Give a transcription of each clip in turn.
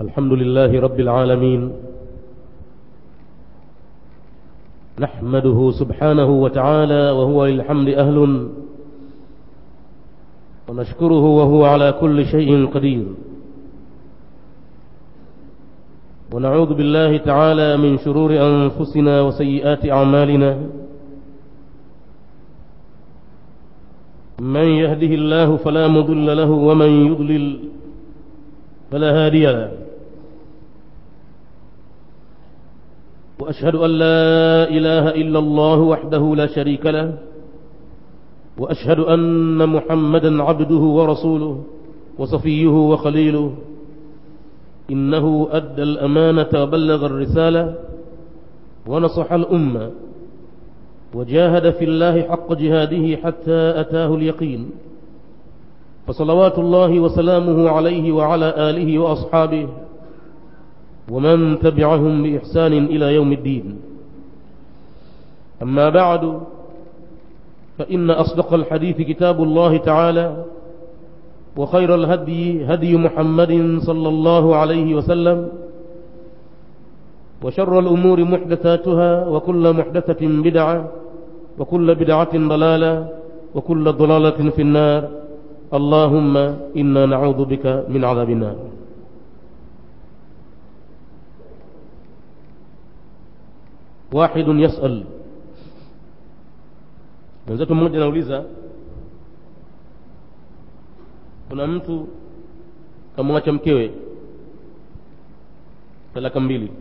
الحمد لله رب العالمين نحمده سبحانه وتعالى وهو للحمد أهل ونشكره وهو على كل شيء قدير ونعوذ بالله تعالى من شرور أنفسنا وسيئات أعمالنا من يهده الله فلا مضل له ومن يضلل فلا هادي له وأشهد أن لا إله إلا الله وحده لا شريك له وأشهد أن محمدا عبده ورسوله وصفيه وخليله إنه أدى الأمانة وبلغ الرسالة ونصح الأمة وجاهد في الله حق جهاده حتى أتاه اليقين فصلوات الله وسلامه عليه وعلى آله وأصحابه ومن تبعهم بإحسان إلى يوم الدين أما بعد فإن أصدق الحديث كتاب الله تعالى وخير الهدي هدي محمد صلى الله عليه وسلم وشر الأمور محدثاتها وكل محدثة بدعة وكل بدعة ضلالة وكل ضلالة في النار اللهم إنا نعوذ بك من عذاب النار واحد يسأل mwenzetu mmoja anauliza kuna mtu kamwacha mkewe talaka mbili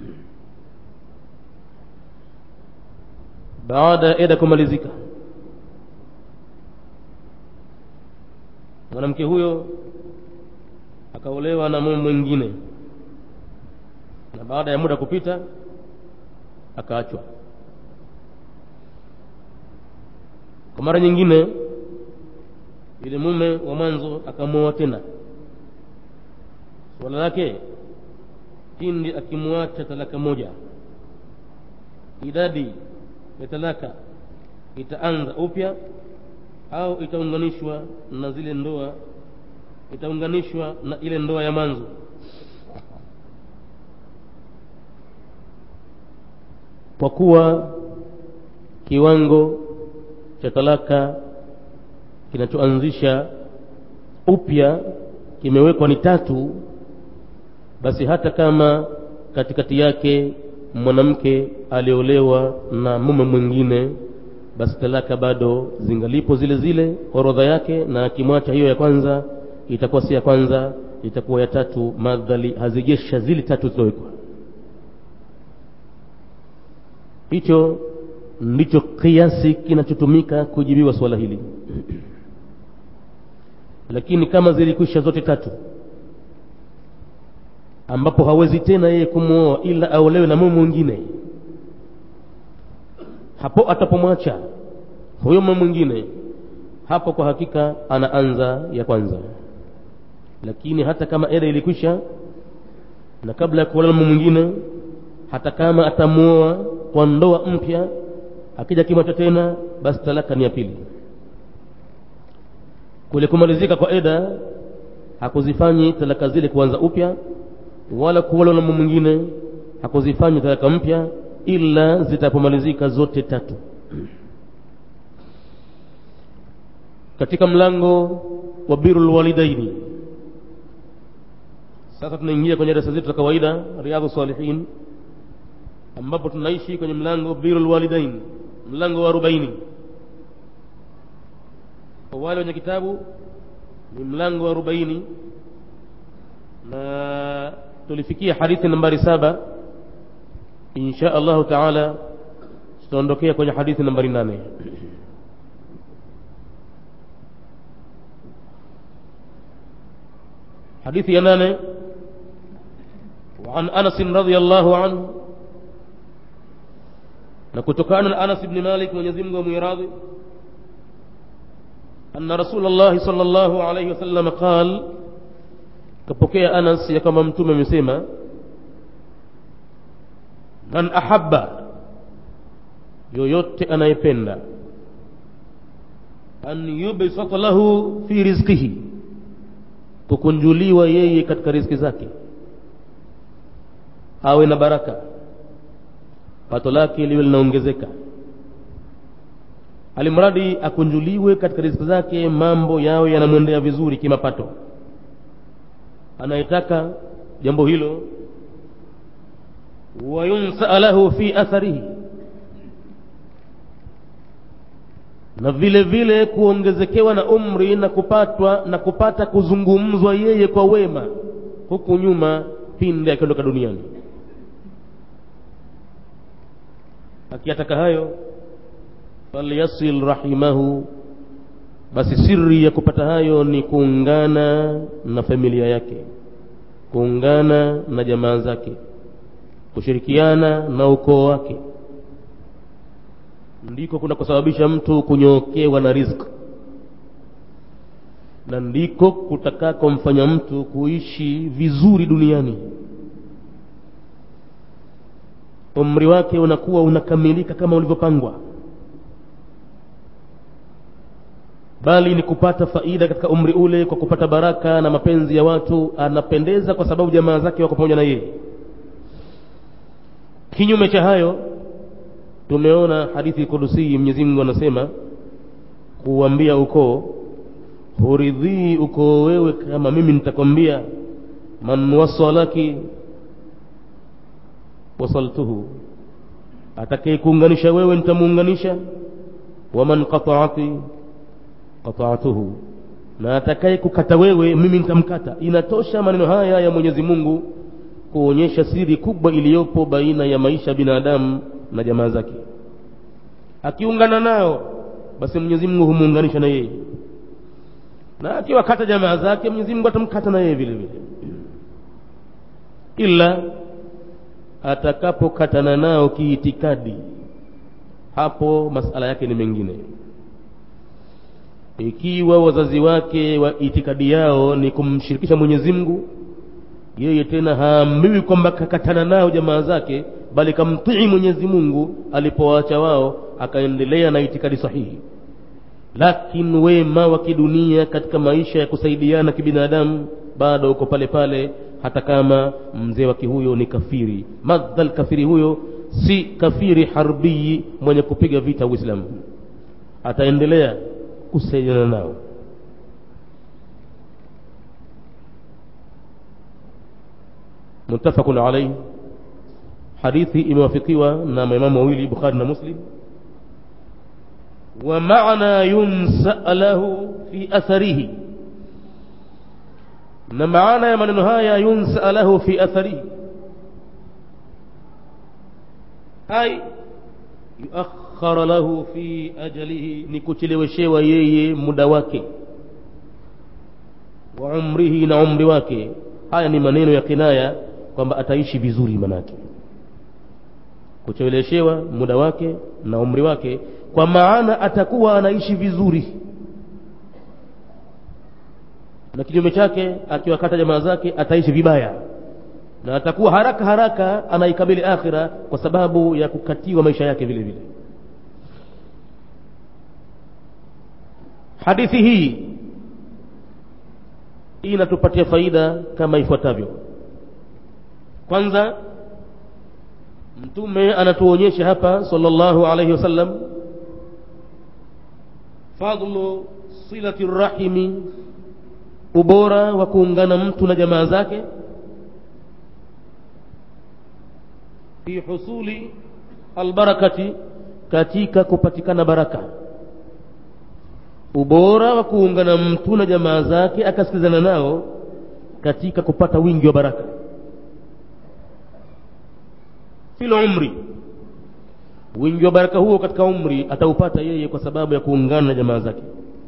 baada ya eda kumalizika mwanamke huyo akaolewa na mume mwingine na baada ya muda kupita akaachwa kwa mara nyingine yule mume wa mwanzo akamwoa tena suala lake pindi akimwacha talaka moja idadi ya talaka itaanza upya au itaunganishwa na zile ndoa itaunganishwa na ile ndoa ya mwanzo kwa kuwa kiwango cha talaka kinachoanzisha upya kimewekwa ni tatu basi hata kama katikati yake mwanamke aliolewa na mume mwingine basi talaka bado zingalipo zile zile orodha yake na akimwacha hiyo ya kwanza itakuwa si ya kwanza itakuwa ya tatu madhali hazijesha zile tatu zilizowekwa hicho ndicho kiasi kinachotumika kujibiwa swala hili lakini kama zilikwisha zote tatu ambapo hawezi tena yeye kumwoa ila aolewe na mume mwingine hapo atapomwacha huyo mume mwingine hapo kwa hakika anaanza ya kwanza lakini hata kama eda ilikwisha na kabla ya kuolewa na mume mwingine hata kama atamwoa kwa ndoa mpya akija kimwacha tena basi talaka ni ya pili kule kumalizika kwa eda hakuzifanyi talaka zile kuanza upya wala kuolewa na mume mwingine hakuzifanyi talaka mpya ila zitapomalizika zote tatu katika mlango wa birul walidaini sasa tunaingia kwenye darasa zetu za kawaida riadhu salihin ambapo tunaishi kwenye mlango birul walidain mlango wa arobaini kwa wale wenye kitabu ni mlango wa arobaini na tulifikia hadithi nambari saba insha allahu taala tutaondokea kwenye hadithi nambari nane hadithi ya nane وعن أنس رضي الله عنه na kutokana na Anas ibn Malik Mwenyezi Mungu amwiradhi anna Rasulullah sallallahu alayhi wasallam qal kapokea Anas ya kama mtume amesema man ahabba yoyote anayependa an yubsata lahu fi rizqihi kukunjuliwa yeye katika riziki zake awe na baraka pato lake liwe linaongezeka alimradi akunjuliwe katika riziki zake mambo yawe yanamwendea vizuri kimapato anayetaka jambo hilo wayunsaa lahu fi atharihi na vile vile kuongezekewa na umri na kupatwa na kupata kuzungumzwa yeye kwa wema huku nyuma pinde akiondoka duniani akiyataka hayo falyasil rahimahu basi siri ya kupata hayo ni kuungana na familia yake kuungana na jamaa zake kushirikiana na ukoo wake ndiko kuna kusababisha mtu kunyookewa na riziki na ndiko kutakakomfanya mtu kuishi vizuri duniani umri wake unakuwa unakamilika kama ulivyopangwa bali ni kupata faida katika umri ule kwa kupata baraka na mapenzi ya watu anapendeza kwa sababu jamaa zake wako pamoja na yeye kinyume cha hayo tumeona hadithi kudusii mwenyezi mungu anasema kuambia ukoo huridhii ukoo wewe kama mimi nitakwambia man wasalaki wasaltuhu atakayekuunganisha wewe nitamuunganisha waman qataati qataatuhu na atakaye kukata wewe mimi nitamkata inatosha maneno haya ya mwenyezi mungu kuonyesha siri kubwa iliyopo baina ya maisha ya binadamu na jamaa zake akiungana nao basi mwenyezi mungu humuunganisha na yeye na akiwakata jamaa zake mwenyezi mungu atamkata na yeye vile vile ila atakapokatana nao kiitikadi hapo masala yake ni mengine ikiwa wazazi wake wa itikadi yao ni kumshirikisha mwenyezi mungu yeye tena haambiwi kwamba kakatana nao jamaa zake bali kamtii mwenyezi mungu alipowaacha wao akaendelea na itikadi sahihi lakini wema wa kidunia katika maisha ya kusaidiana kibinadamu bado uko pale pale hata kama mzee wake huyo ni kafiri madhal kafiri huyo si kafiri harbii mwenye kupiga vita uislamu ataendelea kusaidiana nao muttafaqun alayhi hadithi imewafikiwa na maimamu wawili bukhari na muslim wa maana yunsa lahu fi atharihi na maana ya maneno haya yunsa lahu fi atharihi ay yuakhara lahu fi ajalihi ni kucheleweshewa yeye muda wake wa umrihi na umri wake haya ni maneno ya kinaya kwamba ataishi vizuri manake kucheleweshewa muda wake na umri wake kwa maana atakuwa anaishi vizuri na kinyume chake akiwakata jamaa zake ataishi vibaya na atakuwa haraka haraka anaikabili akhira kwa sababu ya kukatiwa maisha yake vile vile hadithi hii inatupatia faida kama ifuatavyo kwanza mtume anatuonyesha hapa sallallahu alayhi wasallam fadlu silati rahimi ubora wa kuungana mtu na jamaa zake fi husuli albarakati katika kupatikana baraka ubora wa kuungana mtu na jamaa zake akasikizana nao katika kupata wingi wa baraka fil umri wingi wa baraka huo katika umri ataupata yeye kwa sababu ya kuungana na jamaa zake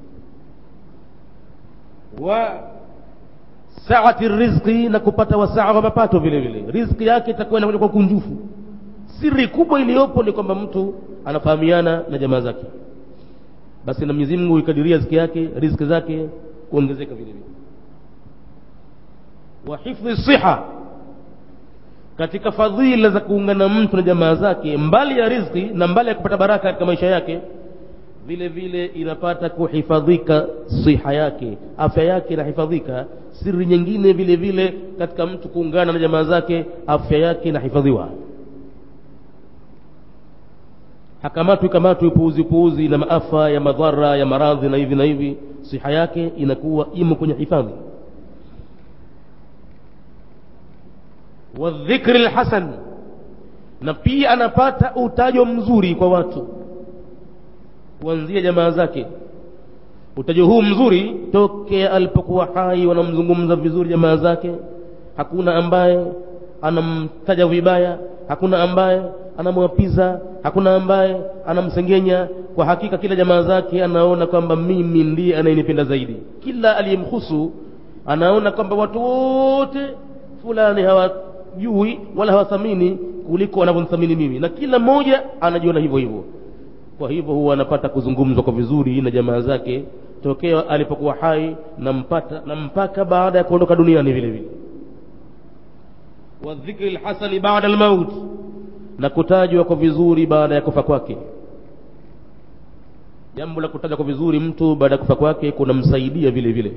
wa saati rizqi na kupata wasaa wa mapato vile vile riziki yake itakuwa inakuja kwa kunjufu siri kubwa iliyopo ni kwamba mtu anafahamiana na jamaa zake basi na Mwenyezi Mungu ikadiria riziki yake riziki zake kuongezeka vile vile wa hifdhi siha katika fadhila za kuungana mtu na jamaa zake mbali ya riziki na mbali ya kupata baraka katika maisha yake vile vile inapata kuhifadhika siha yake afya yake inahifadhika siri nyingine vile vile katika mtu kuungana na jamaa zake afya yake inahifadhiwa hakamatwi kamatwi puuzi puuzi na maafa ya madhara ya maradhi na hivi na hivi siha yake inakuwa imo kwenye hifadhi wadhikri lhasan na pia anapata utajo mzuri kwa watu kuanzia jamaa zake utajo huu mzuri tokea alipokuwa hai wanamzungumza vizuri jamaa zake hakuna ambaye anamtaja vibaya hakuna ambaye anamwapiza hakuna ambaye anamsengenya kwa hakika kila jamaa zake anaona kwamba mimi ndiye anayenipenda zaidi kila aliyemhusu anaona kwamba watu wote fulani hawajui wala hawathamini kuliko wanavyomthamini mimi na kila mmoja anajiona hivyo hivyo kwa hivyo huwa anapata kuzungumzwa kwa vizuri na jamaa zake tokea alipokuwa hai na mpata na mpaka baada ya kuondoka duniani vile vile wadhikri lhasani baada almaut na kutajwa kwa vizuri baada ya kufa kwake jambo la kutajwa kwa vizuri mtu baada ya kufa kwake kunamsaidia vile vile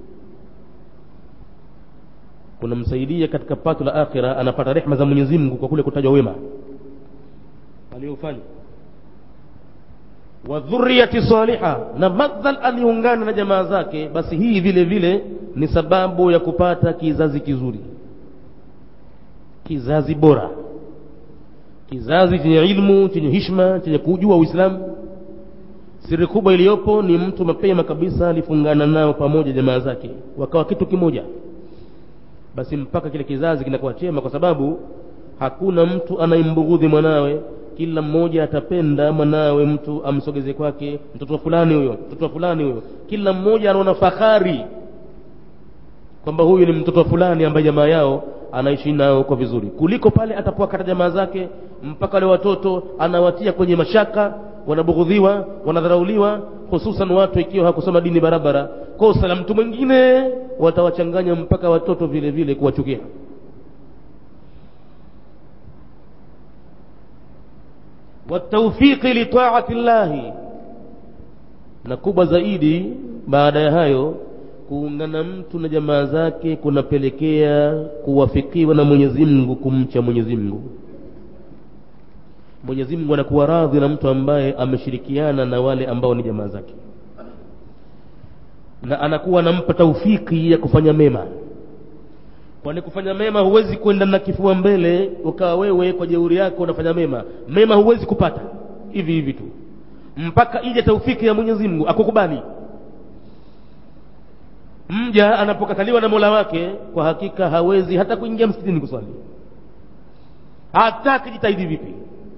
kunamsaidia katika pato la akhira anapata rehma za mwenyezi mungu kwa kule kutajwa wema aliyofanya wa dhurriyati saliha na madhal aliungana na jamaa zake basi hii vile vile ni sababu ya kupata kizazi kizuri kizazi bora kizazi chenye ilmu chenye hishma chenye kujua uislamu siri kubwa iliyopo ni mtu mapema kabisa alifungana nao pamoja jamaa zake wakawa kitu kimoja basi mpaka kile kizazi kinakuwa chema kwa sababu hakuna mtu anayembughudhi mwanawe kila mmoja atapenda mwanawe mtu amsogeze kwake mtoto fulani huyo mtoto fulani huyo kila mmoja anaona fahari kwamba huyu ni mtoto fulani ambaye jamaa yao anaishi nao kwa vizuri kuliko pale atapowakata jamaa zake mpaka wale watoto anawatia kwenye mashaka wanabughudhiwa wanadharauliwa hususan watu ikiwa hakusoma dini barabara kosa la mtu mwingine watawachanganya mpaka watoto vile vile kuwachukia wataufiqi litaati llahi na kubwa zaidi baada ya hayo kuungana mtu na jamaa zake kunapelekea kuwafikiwa na mwenyezi mungu kumcha mwenyezi mungu mwenyezi mungu anakuwa radhi na mtu ambaye ameshirikiana na wale ambao ni jamaa zake na anakuwa anampa taufiki ya kufanya mema kwani kufanya mema huwezi kwenda na kifua mbele ukawa wewe kwa jeuri yako unafanya mema mema huwezi kupata hivi hivi tu mpaka ije taufiki ya mwenyezi mungu akukubali mja anapokataliwa na mola wake kwa hakika hawezi hata kuingia msikitini kuswali hata akijitahidi vipi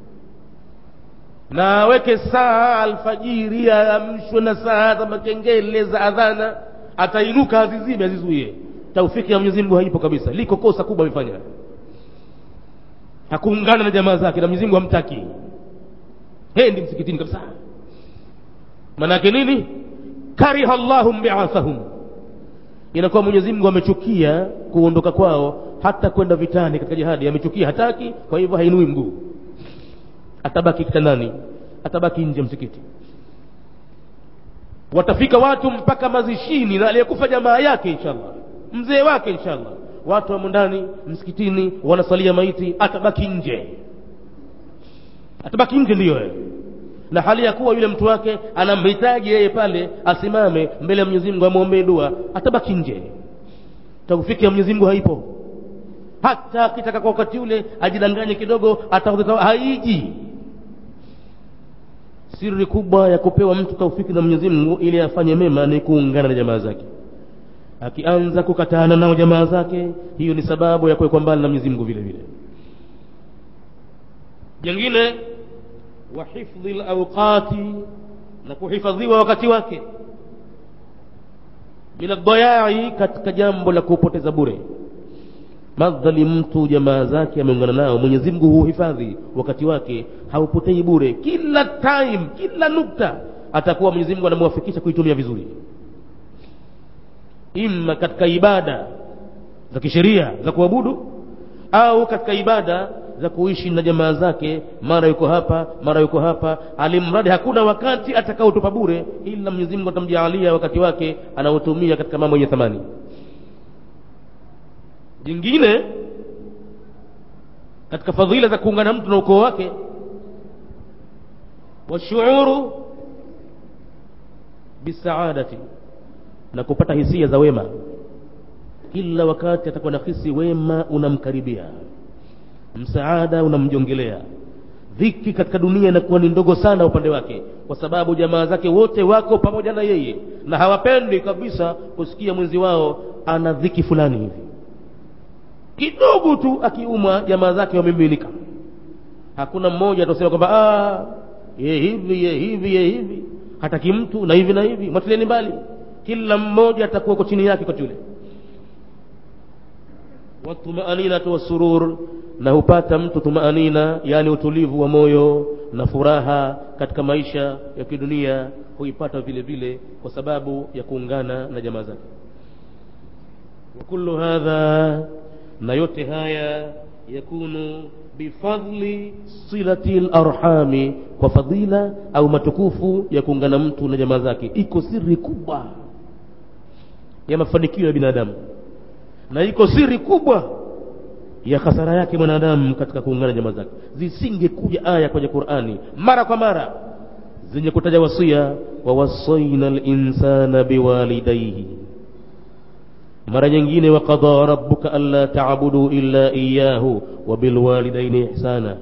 na aweke saa alfajiri aamshwe na saa za makengele za adhana atainuka azizime azizuie taufiki ya mwenyezi mungu haipo kabisa liko kosa kubwa amefanya hakuungana na jamaa zake na mwenyezi mungu hamtaki hendi msikitini kabisa manake nini kariha llahum biathahum inakuwa mwenyezi mungu amechukia kuondoka kwao hata kwenda vitani katika jihadi amechukia hataki kwa hivyo hainui mguu atabaki kitandani atabaki nje msikiti watafika watu mpaka mazishini na aliyekufa jamaa yake inshallah mzee wake inshallah watu wamo ndani msikitini wanasalia maiti atabaki nje atabaki nje ndiyo na hali ya kuwa yule mtu wake anamhitaji yeye pale asimame mbele ya mwenyezi mungu amwombee dua atabaki nje taufiki ya mwenyezi mungu haipo hata akitaka kwa wakati ule ajidanganye kidogo ataudhika haiji siri kubwa ya kupewa mtu taufiki na mwenyezi mungu ili afanye mema ni kuungana na jamaa zake akianza kukatana nao jamaa zake hiyo ni sababu ya kuwekwa mbali na mwenyezi mungu vile vile jengine wa hifdhi lauqati na kuhifadhiwa wakati wake bila dayai katika jambo la kupoteza bure madhali mtu jamaa zake ameungana nao mwenyezi mungu huhifadhi wakati wake haupotei bure kila time kila nukta atakuwa mwenyezi mungu anamwafikisha kuitumia vizuri ima katika ibada za kisheria za kuabudu au katika ibada za kuishi na jamaa zake mara yuko hapa mara yuko hapa alimradi hakuna wakati atakaotupa bure ila mwenyezi mungu atamjaalia wakati wake anaotumia katika mambo yenye thamani jingine katika fadhila za kuungana mtu na ukoo wake washuuru bisaadati na kupata hisia za wema kila wakati atakuwa na hisi wema unamkaribia msaada unamjongelea dhiki katika dunia inakuwa ni ndogo sana upande wake kwa sababu jamaa zake wote wako pamoja na yeye na hawapendi kabisa kusikia mwenzi wao ana dhiki fulani hivi kidogo tu akiumwa jamaa zake wamemiminika hakuna mmoja atasema kwamba ye hivi ye hivi ye hivi hataki mtu na hivi na hivi mwatilieni mbali kila mmoja atakuwa kwa chini yake kwa yule watumaninatu wasurur na hupata mtu tumaanina yani utulivu wa moyo na furaha katika maisha ya kidunia huipata vile vile kwa sababu ya kuungana na jamaa zake wa kullu hadha na yote haya yakunu bifadli silati larhami kwa fadhila au matukufu ya kuungana mtu na jamaa zake iko siri kubwa ya mafanikio ya binadamu na iko siri kubwa ya hasara yake mwanadamu katika kuungana jamaa zake zisingekuja aya kwenye qurani mara kwa mara zenye kutaja wasia wawasaina linsana biwalidaihi mara nyingine waqada rabbuka alla tabudu illa iyahu wabilwalidaini ihsana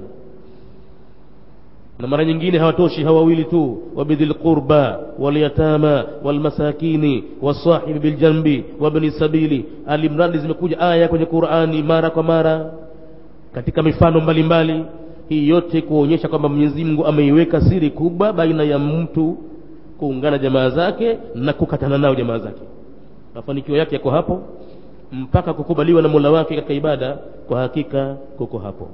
na mara nyingine hawatoshi hawa wawili tu wabidhil qurba walyatama walmasakini wasahibi biljanbi wabni sabili alimradi zimekuja aya kwenye qurani mara kwa mara katika mifano mbalimbali mbali. hii yote kuonyesha kwamba mwenyezi mungu ameiweka siri kubwa baina ya mtu kuungana jamaa zake na kukatana nao jamaa zake mafanikio yake yako hapo mpaka kukubaliwa na mola wake katika ibada kwa hakika kuko hapo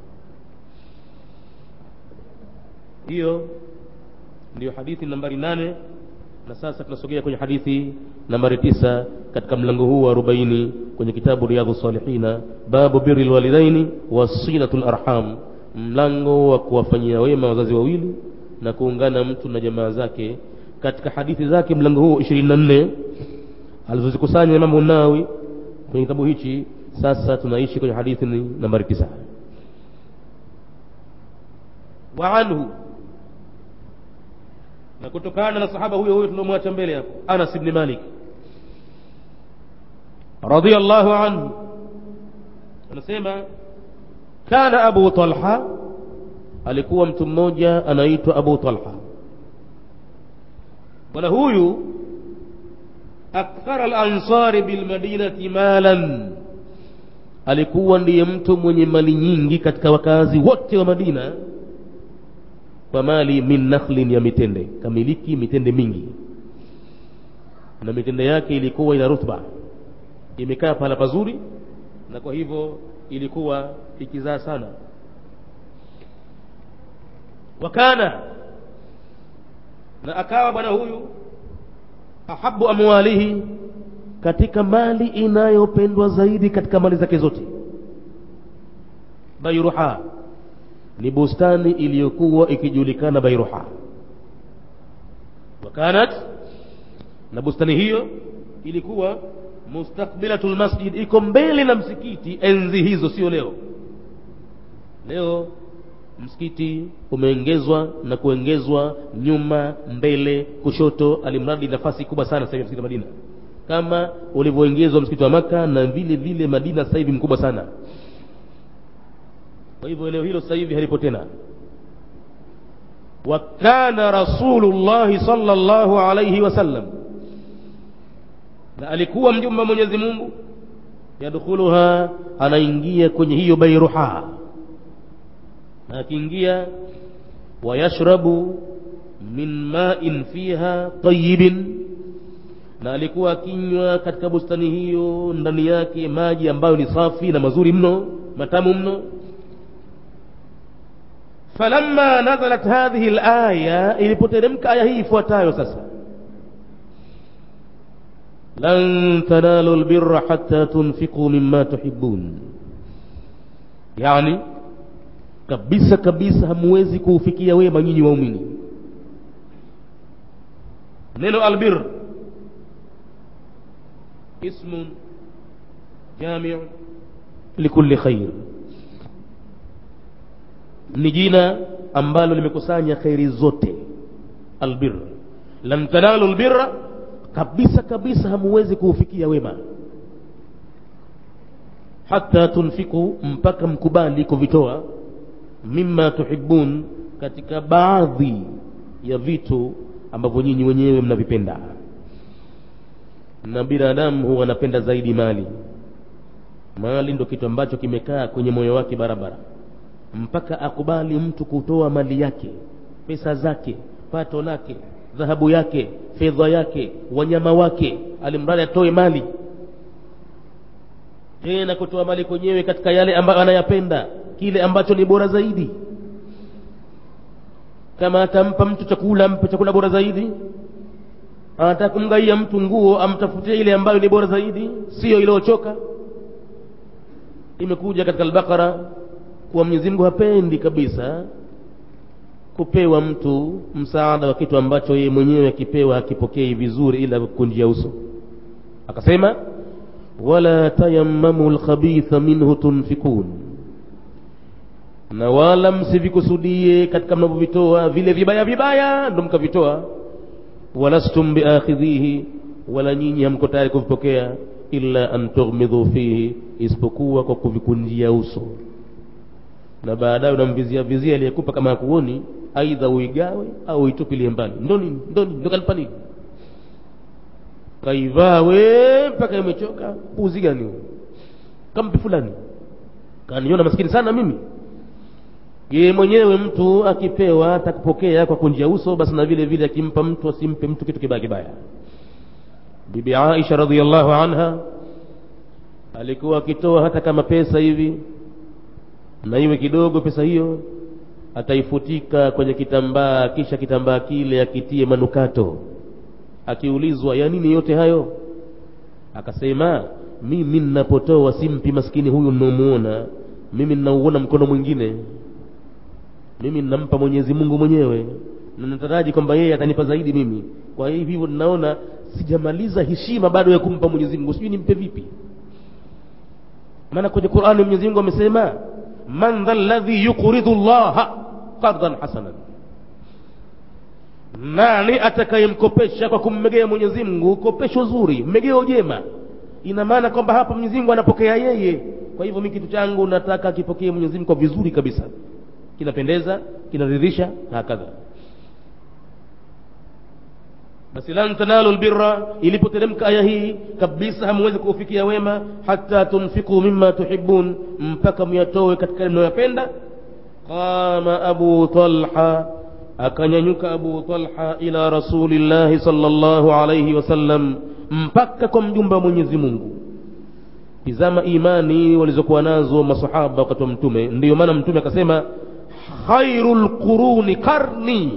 hiyo ndiyo hadithi nambari nane na sasa tunasogea kwenye hadithi nambari tisa katika mlango huu wa arobaini kwenye kitabu riyadhu salihina babu biri lwalidaini wasilatu larham mlango wa kuwafanyia wema wazazi wawili na kuungana mtu na jamaa zake katika hadithi zake mlango huu ishirini na nne alizozikusanya imamu nawi kwenye kitabu hichi sasa tunaishi kwenye hadithi nambari tisa wa anhu na kutokana na sahaba huyo huyo tuliomwacha mbele hapo anas bni malik radiallahu anhu anasema kana abu talha alikuwa mtu mmoja anaitwa abu talha bwana huyu akthara lansari bilmadinati malan alikuwa ndiye mtu mwenye mali nyingi katika wakazi wote wa madina kwa mali min nakhlin ya mitende kamiliki mitende mingi na mitende yake ilikuwa ina rutba imekaa pahala pazuri na kwa hivyo ilikuwa ikizaa sana wakana na akawa bwana huyu ahabu amwalihi katika mali inayopendwa zaidi katika mali zake zote bairuha ni bustani iliyokuwa ikijulikana bairuha wakanat na bustani hiyo ilikuwa mustakbilatu lmasjid iko mbele na msikiti enzi hizo sio leo leo msikiti umeongezwa na kuongezwa nyuma mbele kushoto alimradi nafasi kubwa sana sasa hivi msikiti wa madina kama ulivyoongezwa msikiti wa maka na vile vile madina sasa hivi mkubwa sana kwa hivyo eneo hilo sasa hivi halipo tena wa kana rasulullahi sallallahu alayhi wasallam na alikuwa mjumbe wa mwenyezi mungu yadkhuluha anaingia kwenye hiyo bairuha na akiingia wayashrabu min ma'in fiha tayyibin na alikuwa akinywa katika bustani hiyo ndani yake maji ambayo ni safi na mazuri mno matamu mno falamma nazalat hadhihi alaya ilipoteremka aya hii ifuatayo sasa lan tanalu albirra hatta tunfiqu mimma tuhibbun yani kabisa kabisa hamuwezi kuufikia wema nyinyi waumini neno albir ismun jamiu likulli khair ni jina ambalo limekusanya khairi zote albir lan tanalu albirra kabisa kabisa hamuwezi kuufikia wema hata tunfiku mpaka mkubali kuvitoa mima tuhibun katika baadhi ya vitu ambavyo nyinyi wenyewe mnavipenda na binadamu huwa anapenda zaidi mali mali ndo kitu ambacho kimekaa kwenye moyo wake barabara mpaka akubali mtu kutoa mali yake pesa zake pato lake dhahabu yake fedha yake wanyama wake alimradi atoe mali tena kutoa mali kwenyewe katika yale ambayo anayapenda kile ambacho ni bora zaidi kama atampa mtu chakula ampe chakula bora zaidi anataka kumgaia mtu nguo amtafutie ile ambayo ni bora zaidi siyo iliyochoka imekuja katika albakara kuwa mwenyezi mungu hapendi kabisa kupewa mtu msaada wa kitu ambacho yeye mwenyewe akipewa hakipokei vizuri ila kukunjia uso akasema wala tayammamu lkhabitha minhu tunfikun na wala msivikusudie katika mnavyovitoa vile vibaya vibaya ndo mkavitoa walastum biakhidhihi wala nyinyi hamko tayari kuvipokea illa an tughmidhu fihi isipokuwa kwa kuvikunjia uso na baadaye unamvizia vizia aliyekupa kama hakuoni aidha uigawe au uitupilie mbali ndo nini ndo nini ndo kalipa nini kaivaa we mpaka imechoka puzi gani huo kampi fulani kaniona maskini sana mimi yeye mwenyewe mtu akipewa atakupokea kwa kunjia uso basi na vile vile akimpa mtu asimpe mtu kitu kibaya kibaya bibi aisha radiallahu anha alikuwa akitoa hata kama pesa hivi na iwe kidogo pesa hiyo ataifutika kwenye kitambaa kisha kitambaa kile akitie manukato akiulizwa ya nini yote hayo akasema mimi ninapotoa simpi maskini huyu ninaomuona mimi ninauona mkono mwingine mimi ninampa mwenyezi mungu mwenyewe na nataraji kwamba yeye atanipa zaidi mimi kwa hivyo ninaona sijamaliza heshima bado ya kumpa mwenyezi mungu sijui nimpe vipi maana kwenye qurani mwenyezi mungu amesema man dha ladhi yuqridu llaha qardan hasanan nani atakayemkopesha kwa kummegea mwenyezi mungu kopesho zuri mmegeo jema ina maana kwamba hapa mwenyezi mungu anapokea yeye kwa hivyo mi kitu changu nataka akipokee mwenyezi mungu kwa vizuri kabisa kinapendeza kinaridhisha na hakadha basi lan tanalu lbirra ilipoteremka aya hii kabisa hamwezi kuufikia wema hata tunfiku mima tuhibun mpaka myatowe katika mnayoyapenda qama abu talha akanyanyuka abu talha ila rasulillahi salllahu alaihi wasallam mpaka kwa mjumba wa mwenyezi mungu tizama imani walizokuwa nazo masahaba wakati wa mtume ndiyo maana mtume akasema khairu lquruni karni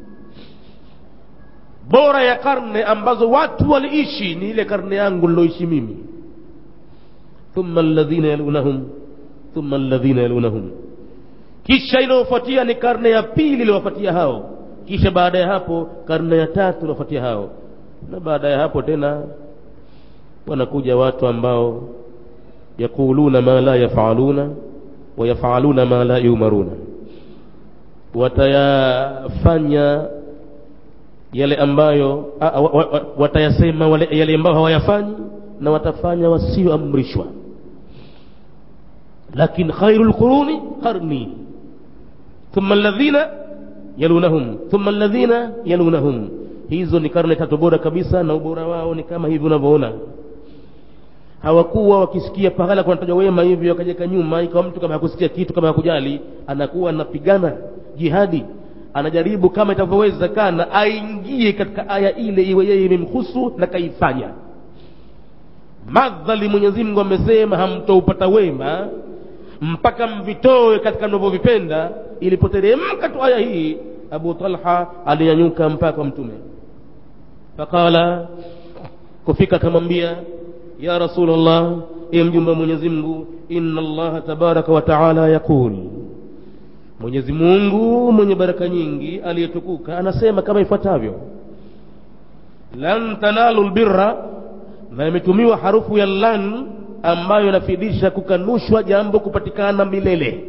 bora ya karne ambazo watu waliishi ni ile karne yangu niloishi mimi thumma alladhina yalunahum thumma alladhina yalunahum kisha inayofuatia ni karne ya pili iliyowafuatia hao kisha baada ya hapo karne ya tatu iliyofuatia hao na baada ya hapo tena wanakuja watu ambao yaquluna ma la yafaluna wayafaluna ma la yumaruna watayafanya yale ambayo a, a, wa, wa, watayasema wale, yale ambayo hawayafanyi na watafanya wasioamrishwa lakin khairu lquruni qarni thumma alladhina yalunahum thumma alladhina yalunahum hizo ni karne tatu bora kabisa na ubora wao ni kama hivi unavyoona hawakuwa wakisikia pahala kunatajwa wema hivyo wakajeka nyuma ikawa mtu kama hakusikia kitu kama hakujali anakuwa anapigana jihadi anajaribu kama itavyowezekana aingie katika aya ile iwe yeye imemhusu na kaifanya madhali mwenyezi mungu amesema hamtoupata wema mpaka mvitoe katika mnavyovipenda ilipoteremka tu aya hii abu talha alinyanyuka mpaka kwa mtume faqala kufika akamwambia ya rasulllah e mjumbe wa mwenyezi mungu inna allaha tabaraka wa taala yaqul mwenyezi mungu mwenye baraka nyingi aliyetukuka anasema kama ifuatavyo lan tanalu lbirra na imetumiwa harufu ya lan ambayo inafidisha kukanushwa jambo kupatikana milele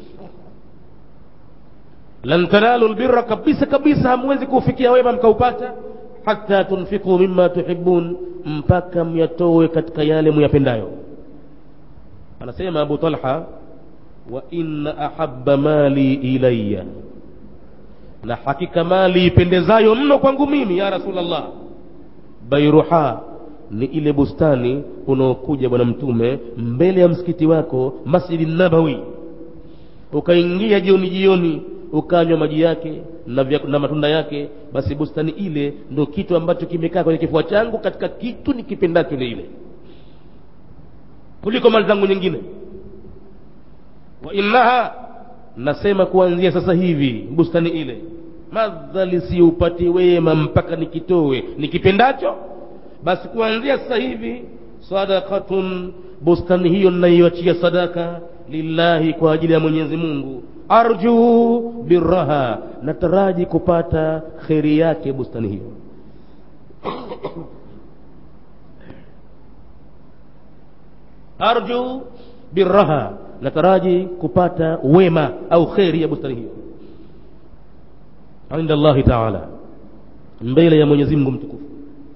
lan tanalu lbirra kabisa kabisa hamwezi kuufikia wema mkaupata hata tunfiku mima tuhibun mpaka myatowe katika yale muyapendayo anasema abu talha wa inna ahabba mali ilaya na hakika mali ipendezayo mno kwangu mimi ya rasulllah bairuha ni ile bustani unaokuja bwana mtume mbele ya msikiti wako masjidi nabawi ukaingia jioni jioni ukanywa maji yake na, vya, na matunda yake basi bustani ile ndo kitu ambacho kimekaa kwenye kifua changu katika kitu nikipendacho ni ile kuliko mali zangu nyingine wa innaha nasema kuanzia sasa hivi bustani ile madhali siupati wema mpaka nikitowe nikipendacho basi kuanzia sasa hivi sadakatun bustani hiyo ninayoachia sadaka lillahi kwa ajili ya mwenyezi mungu arju biraha nataraji kupata kheri yake bustani hiyo arju biraha nataraji kupata wema au kheri ya bustani hiyo inda allahi taala mbele ya mwenyezi mungu mtukufu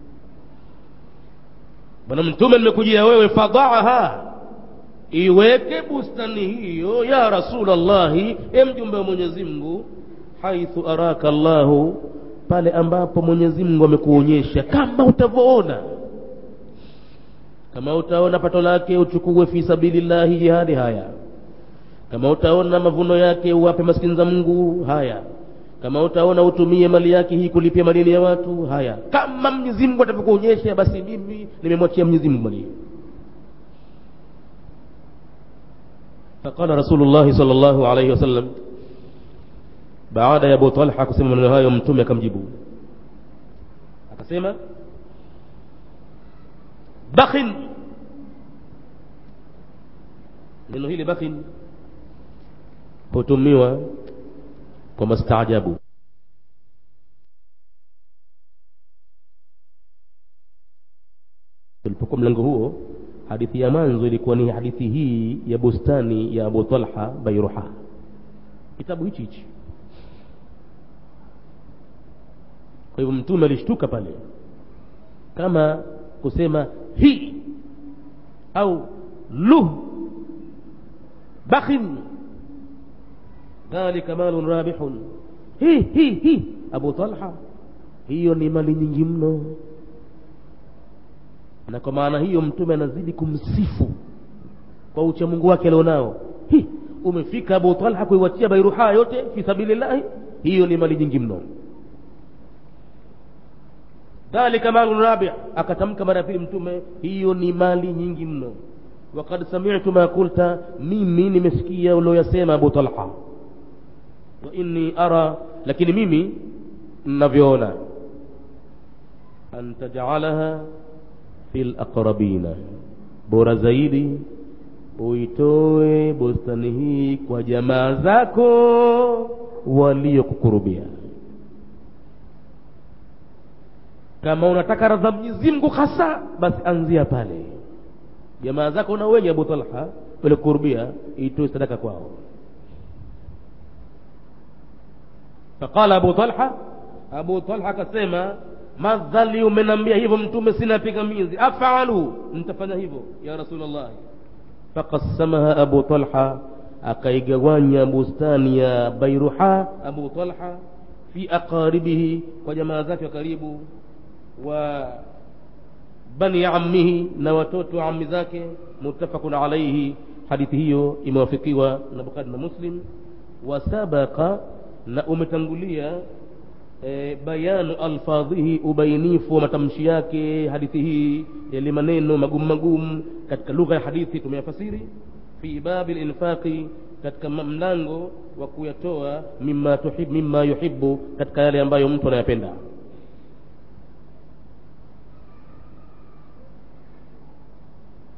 bwana mtume nimekujia wewe fadaaha iweke bustani hiyo ya rasulllahi e mjumbe wa mwenyezi mungu haithu araka llahu pale ambapo mwenyezi mungu amekuonyesha kama utavyoona kama utaona pato lake uchukue fi sabilillahi jihadi haya kama utaona mavuno yake uwape maskini za mungu haya kama utaona utumie mali yake hii kulipia madeni ya watu haya kama mwenyezi mungu atavyokuonyesha basi mimi nimemwachia mwenyezi mungu mali hiyo فقال رسول الله صلى الله عليه وسلم baada ya Abu Talha kusema maneno hayo mtume akamjibu akasema bakhin neno hili bakhin hutumiwa kwa mastaajabu tulipokuwa mlango huo hadithi ya mwanzo ilikuwa ni hadithi hii ya bustani ya Abu Talha Bairuha kitabu hichi hichi kwa hivyo mtume alishtuka pale kama kusema hi au luh bakhin dhalika malun rabihun hi hi hi Abu Talha hiyo ni mali nyingi mno na kwa maana hiyo mtume anazidi kumsifu kwa uchamungu wake alionao hi umefika Abu Talha kuiwachia Bairuha yote fi sabilillahi hiyo ni mali nyingi mno dhalika malun rabi akatamka mara ya pili mtume hiyo ni mali nyingi mno wakad sami'tu ma kulta mimi nimesikia ulioyasema Abu Talha wa inni ara lakini mimi ninavyoona an taj'alaha fil aqrabina bora zaidi uitoe bustani hii kwa jamaa zako waliokukurubia kama unataka radha Mwenyezi Mungu hasa basi anzia pale jamaa zako na wenye Abu Talha waliokurubia itoe sadaka kwao faqala Abu Talha Abu Talha akasema madhali umenambia hivyo mtume sina pingamizi afalu nitafanya hivyo ya rasulullah faqassamaha abu talha akaigawanya bustani ya bairuha abu talha fi aqaribihi kwa jamaa zake wa karibu wa bani ammihi na watoto wa ammi zake muttafaqun alayhi hadithi hiyo imewafikiwa na bukhari na muslim wasabaqa na umetangulia e, bayanu alfadhihi ubainifu wa matamshi yake hadithi hii yale maneno magumu magumu katika lugha ya hadithi tumeyafasiri fi babi linfaqi katika mlango wa kuyatoa mima tuhib, mima yuhibu katika yale ambayo mtu anayapenda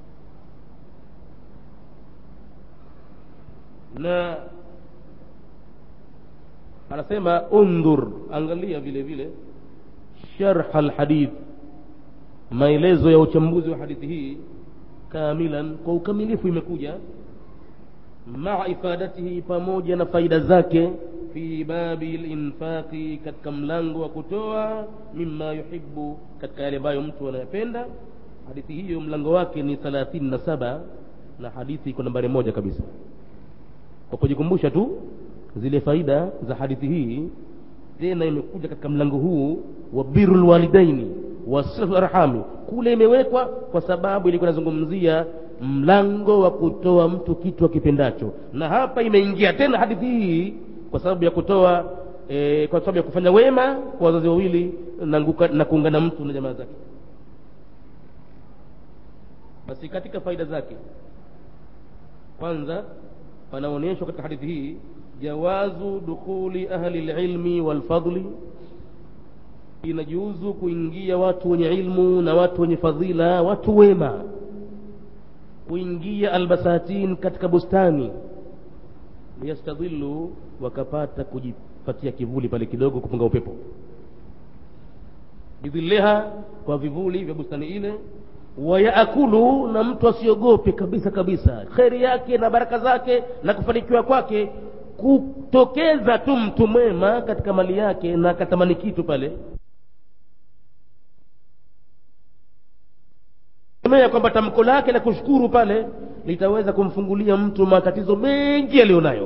na anasema undhur angalia vile vile sharh alhadith maelezo ya uchambuzi wa hadithi hii kamilan kwa ukamilifu imekuja maa ifadatihi pamoja na faida zake fi babi linfaqi katika mlango wa kutoa mima yuhibu katika yale ambayo mtu anayapenda hadithi hiyo mlango wake ni thalathini na saba na hadithi iko nambari moja kabisa kwa kujikumbusha tu zile faida za hadithi hii tena imekuja katika mlango huu wa biru lwalidaini wasilu arhami kule imewekwa kwa sababu ilikuwa inazungumzia mlango wa kutoa mtu kitu akipendacho na hapa imeingia tena hadithi hii kwa sababu ya kutoa e, kwa sababu ya kufanya wema kwa wazazi wawili na, na kuungana mtu na jamaa zake basi katika faida zake kwanza panaonyeshwa katika hadithi hii jawazu dukhuli ahli lilmi walfadli inajuzu kuingia watu wenye ilmu na watu wenye fadhila watu wema kuingia albasatin katika bustani liyastadhillu wakapata kujipatia kivuli pale kidogo kupunga upepo bidhilliha kwa vivuli vya bustani ile wayaakulu na mtu asiogope kabisa kabisa kheri yake na baraka zake na kufanikiwa kwake kutokeza tu mtu mwema katika mali yake na akatamani kitu pale ya kwamba tamko lake la kushukuru pale litaweza kumfungulia mtu matatizo mengi aliyonayo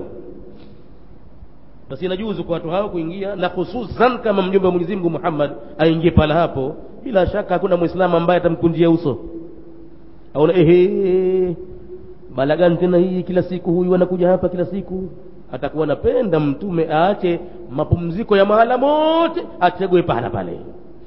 basi inajuzu kwa watu hao kuingia na hususan kama mjumbe wa Mwenyezi Mungu Muhammad aingie pala hapo bila shaka hakuna muislamu ambaye atamkunjia uso aona ehe bala gani tena hii kila siku huyu anakuja hapa kila siku atakuwa napenda mtume aache mapumziko ya mahala mote achague pahala pale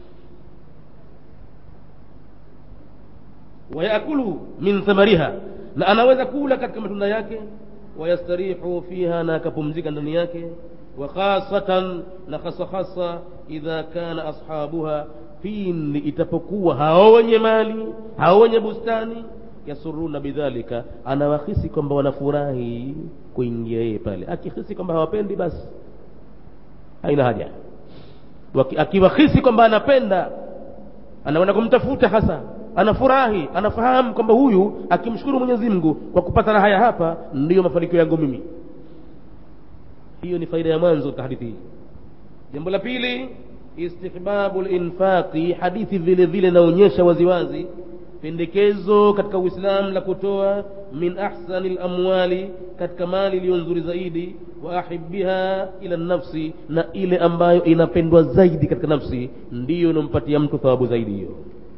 wayakulu min thamariha na anaweza kula katika matunda yake wayastarihu fiha na akapumzika ndani yake wa khasatan na hasa hasa idha kana ashabuha pindi itapokuwa hao wenye mali hao wenye bustani yasuruna bidhalika anawahisi kwamba wanafurahi kuingia yeye pale akihisi kwamba hawapendi basi haina haja akiwahisi kwamba anapenda anaenda kumtafuta hasa anafurahi anafahamu kwamba huyu akimshukuru Mwenyezi Mungu kwa kupata raha ya hapa ndiyo mafanikio yangu mimi hiyo ni faida ya mwanzo katika hadithi hii jambo la pili istihbabu linfaqi hadithi vile vile inaonyesha waziwazi pendekezo katika uislamu la kutoa min ahsani lamwali katika mali iliyo nzuri zaidi wa ahibiha ila nafsi na ile ambayo inapendwa zaidi katika nafsi ndiyo inampatia mtu thawabu zaidi hiyo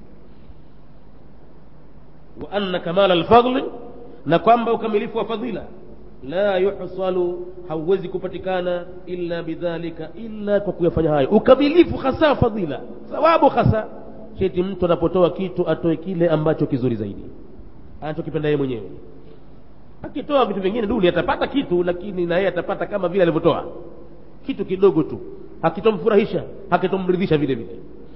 wa anna kamala alfadli na kwamba ukamilifu wa fadhila la yuhsalu hauwezi kupatikana illa bidhalika illa kwa kuyafanya hayo ukamilifu hasa fadhila thawabu hasa cheti mtu anapotoa kitu atoe kile ambacho kizuri zaidi anachokipenda yeye mwenyewe akitoa vitu vingine duni atapata kitu lakini na yeye atapata kama vile alivyotoa kitu kidogo tu hakitomfurahisha hakitomridhisha vile vile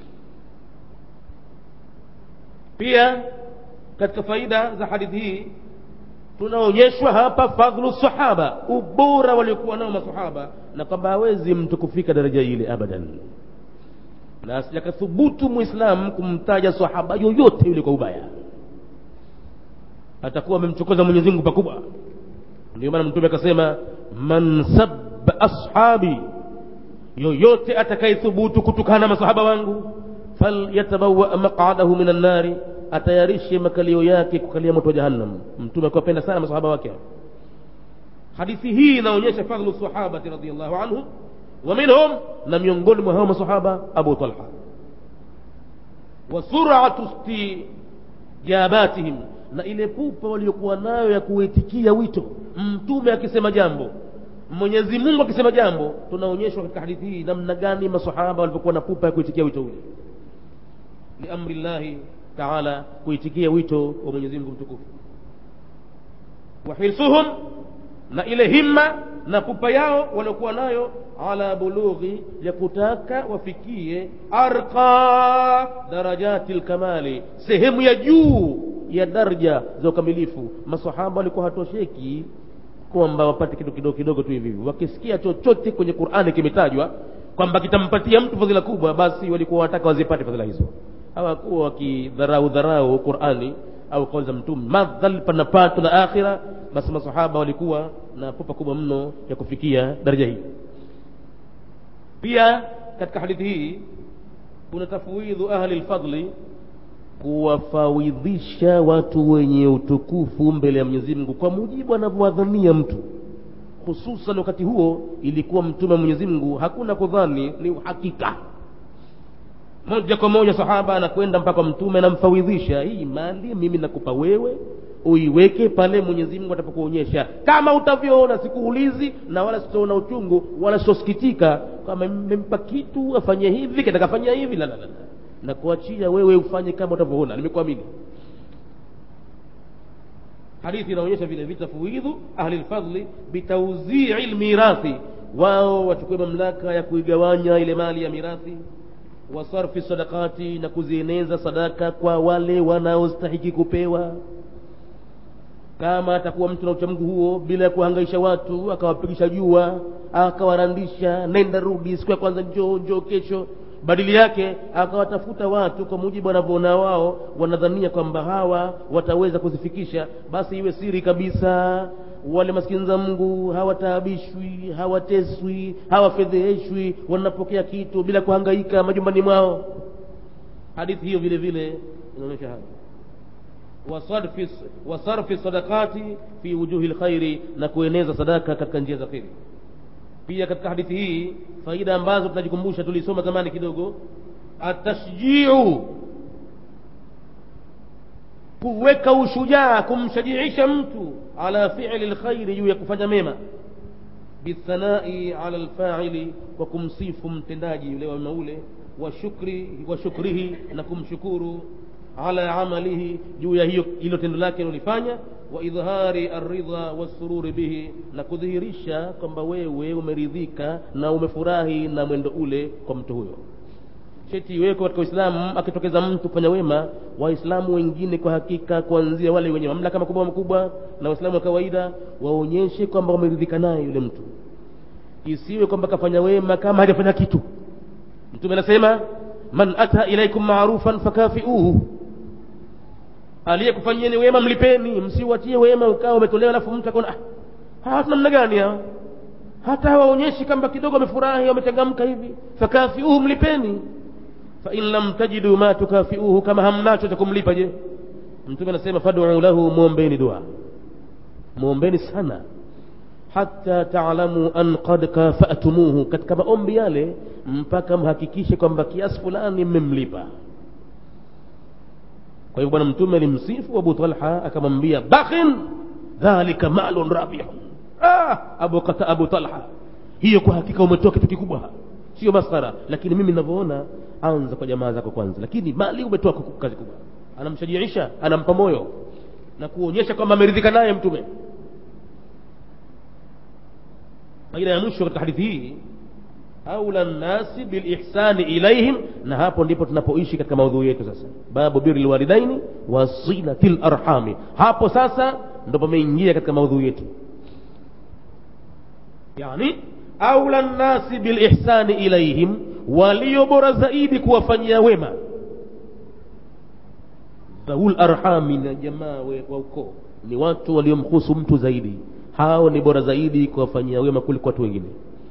pia katika faida za hadithi hii tunaonyeshwa hapa fadhlu sahaba ubora waliokuwa nao masahaba na kwamba hawezi mtu kufika daraja ile abadan na asijakathubutu mwislamu kumtaja sahaba yoyote yule kwa ubaya atakuwa amemchokoza mwenyezi mungu pakubwa ndio maana mtume akasema man sabba ashabi yoyote atakayethubutu kutukana na masahaba wangu falyatabawa maqadahu min annari atayarishe makalio yake kukalia moto wa jahannam mtume akiwapenda sana masahaba wake hadithi hii inaonyesha fadhlu sahabati radiallahu anhu wa minhum na miongoni mwa hao masahaba abu talha wa suratu istijabatihim na ile pupa waliokuwa nayo ya kuitikia wito mtume akisema jambo mwenyezi mungu akisema jambo tunaonyeshwa katika hadithi hii namna gani masahaba walivyokuwa na pupa ya kuitikia wito ule liamri llahi taala kuitikia wito wa mwenyezi mungu mtukufu wahirsuhum na ile himma na pupa yao waliokuwa nayo ala bulughi ya kutaka wafikie arqa darajati lkamali sehemu ya juu ya daraja za ukamilifu masahaba walikuwa hatosheki kwamba wapate kitu kidogo kidogo tu hivi hivi wakisikia chochote kwenye qurani kimetajwa kwamba kitampatia mtu fadhila kubwa basi walikuwa wanataka wazipate fadhila hizo hawakuwa wakidharau dharau qurani au kauli za mtume madhal pana pato la akhira basi masahaba walikuwa na pupa kubwa mno ya kufikia daraja hii pia katika hadithi hii kuna tafwidhu ahli lfadli kuwafawidhisha watu wenye utukufu mbele ya mwenyezi mungu kwa mujibu anavyowadhania mtu hususan wakati huo ilikuwa mtume wa mwenyezi mungu hakuna kudhani ni uhakika moja kwa moja sahaba anakwenda mpaka mtume anamfawidhisha hii mali mimi nakupa wewe uiweke pale mwenyezi mungu atapokuonyesha kama utavyoona sikuulizi na wala sitaona uchungu wala sitosikitika kama mmempa kitu afanye hivi katakafanya hivi la la la na kuachia wewe ufanye kama utavyoona nimekuamini hadithi inaonyesha vile vile tafwidhu ahli lfadli bitauzii lmirathi wao wachukue mamlaka ya kuigawanya ile mali ya mirathi wasarfi sadakati na kuzieneza sadaka kwa wale wanaostahiki kupewa kama atakuwa mtu na uchamgu huo bila ya kuhangaisha watu akawapigisha jua akawarandisha nenda rudi siku ya kwanza njoo njoo kesho badili yake akawatafuta watu kwa mujibu wanavyoona wao wanadhania kwamba hawa wataweza kuzifikisha basi iwe siri kabisa wale maskini za mungu hawataabishwi hawateswi hawafedheheshwi wanapokea kitu bila kuhangaika majumbani mwao hadithi hiyo vile vile inaonyesha hayo wasarfi, wasarfi sadakati fi wujuhi lkhairi na kueneza sadaka katika njia za kheri pia katika hadithi hii faida ambazo tunajikumbusha tulisoma zamani kidogo atashjiu kuweka ushujaa kumshajiisha mtu ala fiili lkhairi juu ya kufanya mema bithanai ala lfaili kwa kumsifu mtendaji yule wema ule wa shukri wa shukrihi na kumshukuru ala amalihi juu ya hiyo hilo tendo lake alilofanya wa idhhari arridha wassururi bihi na kudhihirisha kwamba wewe umeridhika na umefurahi na mwendo ule kwa mtu huyo cheti iweko katika uislamu akitokeza mtu kufanya wema waislamu wengine kwa hakika kuanzia wale wenye mamlaka makubwa makubwa na waislamu wa kawaida waonyeshe kwamba wameridhika naye yule mtu isiwe kwamba kafanya wema kama hajafanya kitu mtume anasema man ata ilaikum marufan fakafiuhu aliyekufanyieni wema mlipeni msiwatie wema ukawa umetolewa alafu mtu akaona ah, hawa namna gani hawa hata hawaonyeshi kwamba kidogo wamefurahi wamechangamka hivi fakafiuhu mlipeni fain lam tajidu ma tukafiuhu kama hamnacho cha kumlipa je mtume anasema faduu lahu mwombeni dua mwombeni sana hata taalamu an qad kafatumuhu katika maombi yale mpaka mhakikishe kwamba kiasi fulani mmemlipa kwa hivyo bwana mtume alimsifu abu talha akamwambia bakhin dhalika malun rabihun ah, abu, kata, abu talha hiyo kwa hakika umetoa kitu kikubwa sio maskhara lakini mimi ninavyoona anza kwa jamaa zako kwanza lakini mali umetoa kazi kubwa anamshajiisha anampa moyo na kuonyesha kwamba ameridhika naye mtume faida ya mwisho katika hadithi hii aula nnasi bilihsani ilaihim na hapo ndipo tunapoishi katika maudhui yetu sasa babu biri lwalidaini wa silati larhami hapo sasa ndo pameingia katika maudhui yetu yani aula nnasi bilihsani ilaihim walio bora zaidi kuwafanyia wema dhaul arhami na jamaa wa ukoo ni watu waliomhusu mtu zaidi hao ni bora zaidi kuwafanyia wema kuliko watu wengine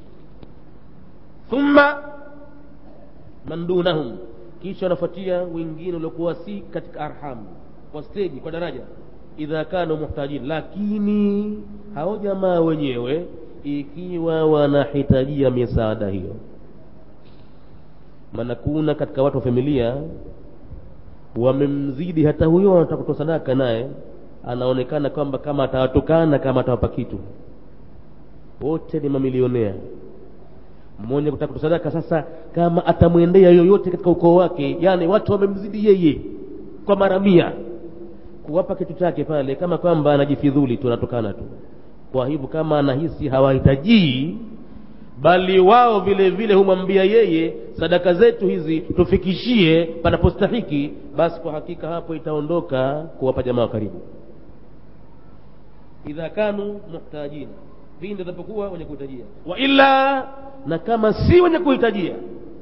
thumma man dunahum kisha wanafuatia wengine waliokuwa si katika arhamu kwa steji kwa daraja idha kanu muhtajin lakini hao jamaa wenyewe ikiwa wanahitajia misaada hiyo maana kuna katika watu wa familia wamemzidi hata huyo anataka kutoa sadaka naye anaonekana kwamba kama atawatukana kama atawapa kitu wote ni mamilionea mmoja kutaka kutoa sadaka sasa kama atamwendea yoyote katika ukoo wake yani watu wamemzidi yeye kwa mara mia kuwapa kitu chake pale kama kwamba anajifidhuli tu anatokana tu kwa hivyo kama anahisi hawahitajii bali wao vile vile humwambia yeye sadaka zetu hizi tufikishie panapostahiki basi kwa hakika hapo itaondoka kuwapa jamaa wa karibu idha kanu muhtajin pindi atakapokuwa wenye kuhitajia wa illa na kama si wenye kuhitajia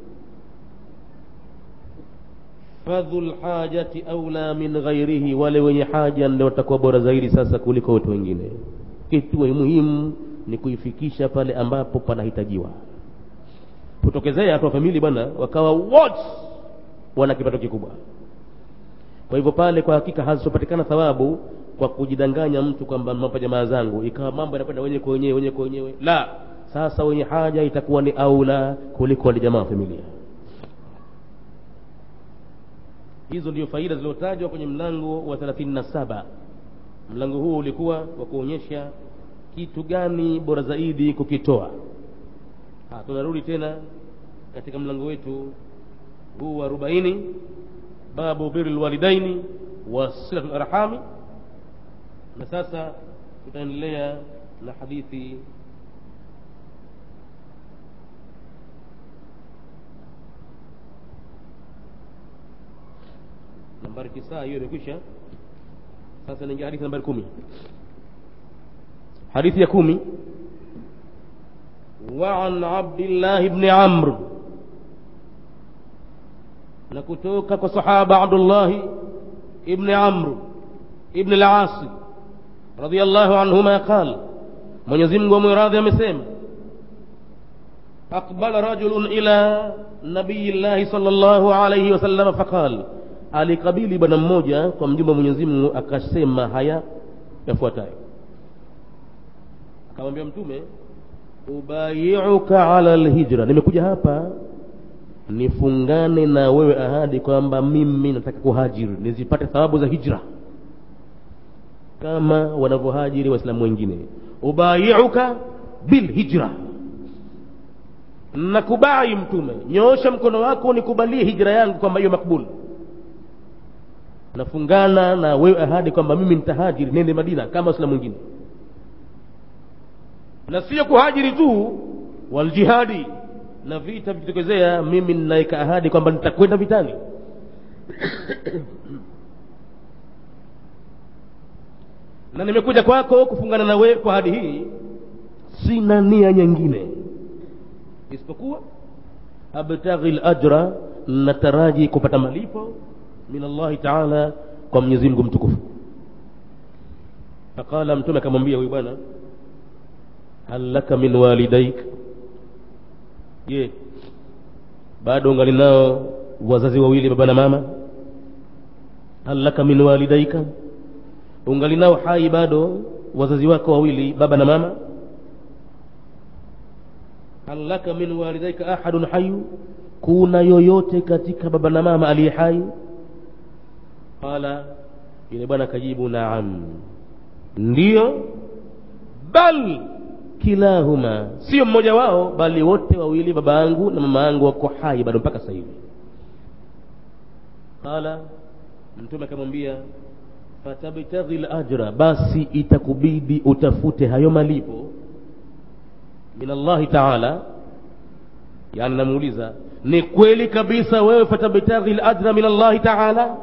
fadhul hajati aula min ghairihi wale wenye haja ndio watakuwa bora zaidi sasa kuliko watu wengine kitu muhimu ni kuifikisha pale ambapo panahitajiwa kutokezea watu wa famili bwana wakawa wote wana kipato kikubwa kwa hivyo pale kwa hakika hazitopatikana thawabu kwa kujidanganya mtu kwamba mambo jamaa zangu ikawa mambo yanakwenda wenyewe kwa wenyewe wenyewe kwa wenyewe la sasa wenye haja itakuwa ni aula kuliko wale jamaa wa familia hizo ndio faida zilizotajwa kwenye mlango wa 37 mlango huu ulikuwa wa kuonyesha kitu gani bora zaidi kukitoa ha, tunarudi tena katika mlango wetu huu wa arobaini babu biri lwalidaini wa silatu larhami na sasa tutaendelea na hadithi nambari tisa hiyo imekwisha sasa naingia hadithi nambari kumi hadithi ya kumi وعن عبد الله بن عمرو نكتوك كصحابة عبد الله ابن عمرو ابن العاص رضي الله عنهما قال من يزم ومراضي مسيم أقبل رجل إلى نبي الله صلى الله عليه وسلم فقال alikabili bwana mmoja kwa mjumbe mwenyezi mungu akasema haya yafuatayo akamwambia mtume ubayiuka ala lhijra nimekuja hapa nifungane na wewe ahadi kwamba mimi nataka kuhajiri nizipate thawabu za hijra kama wanavyohajiri waislamu wengine ubayiuka bilhijra nakubai mtume nyoosha mkono wako nikubalie hijra yangu kwamba hiyo makbul nafungana na wewe ahadi kwamba mimi nitahajiri nende madina kama waislamu wengine na sio kuhajiri tu waljihadi na vita vikitokezea mimi ninaweka ahadi kwamba nitakwenda vitani na nimekuja kwako kufungana na wewe kwa ahadi hii sina nia nyingine isipokuwa abtaghi lajra nataraji kupata malipo min allahi taala kwa mwenyezi mungu mtukufu faqala mtume akamwambia huyu bwana hal laka min walidaik je bado ungali nao wazazi wawili baba na mama hal laka min walidaika ungali nao hai bado wazazi wako wawili baba na mama hal laka min walidaika ahadun hayu kuna yoyote katika baba na mama aliye hai qala yule bwana akajibu naam ndiyo bal kilahuma sio mmoja wao bali wote wawili baba yangu na mama yangu wako hai bado mpaka sasa hivi qala mtume akamwambia fatabtaghi lajra basi itakubidi utafute hayo malipo min allahi taala yani namuuliza ni kweli kabisa wewe fatabtaghi lajra min allahi taala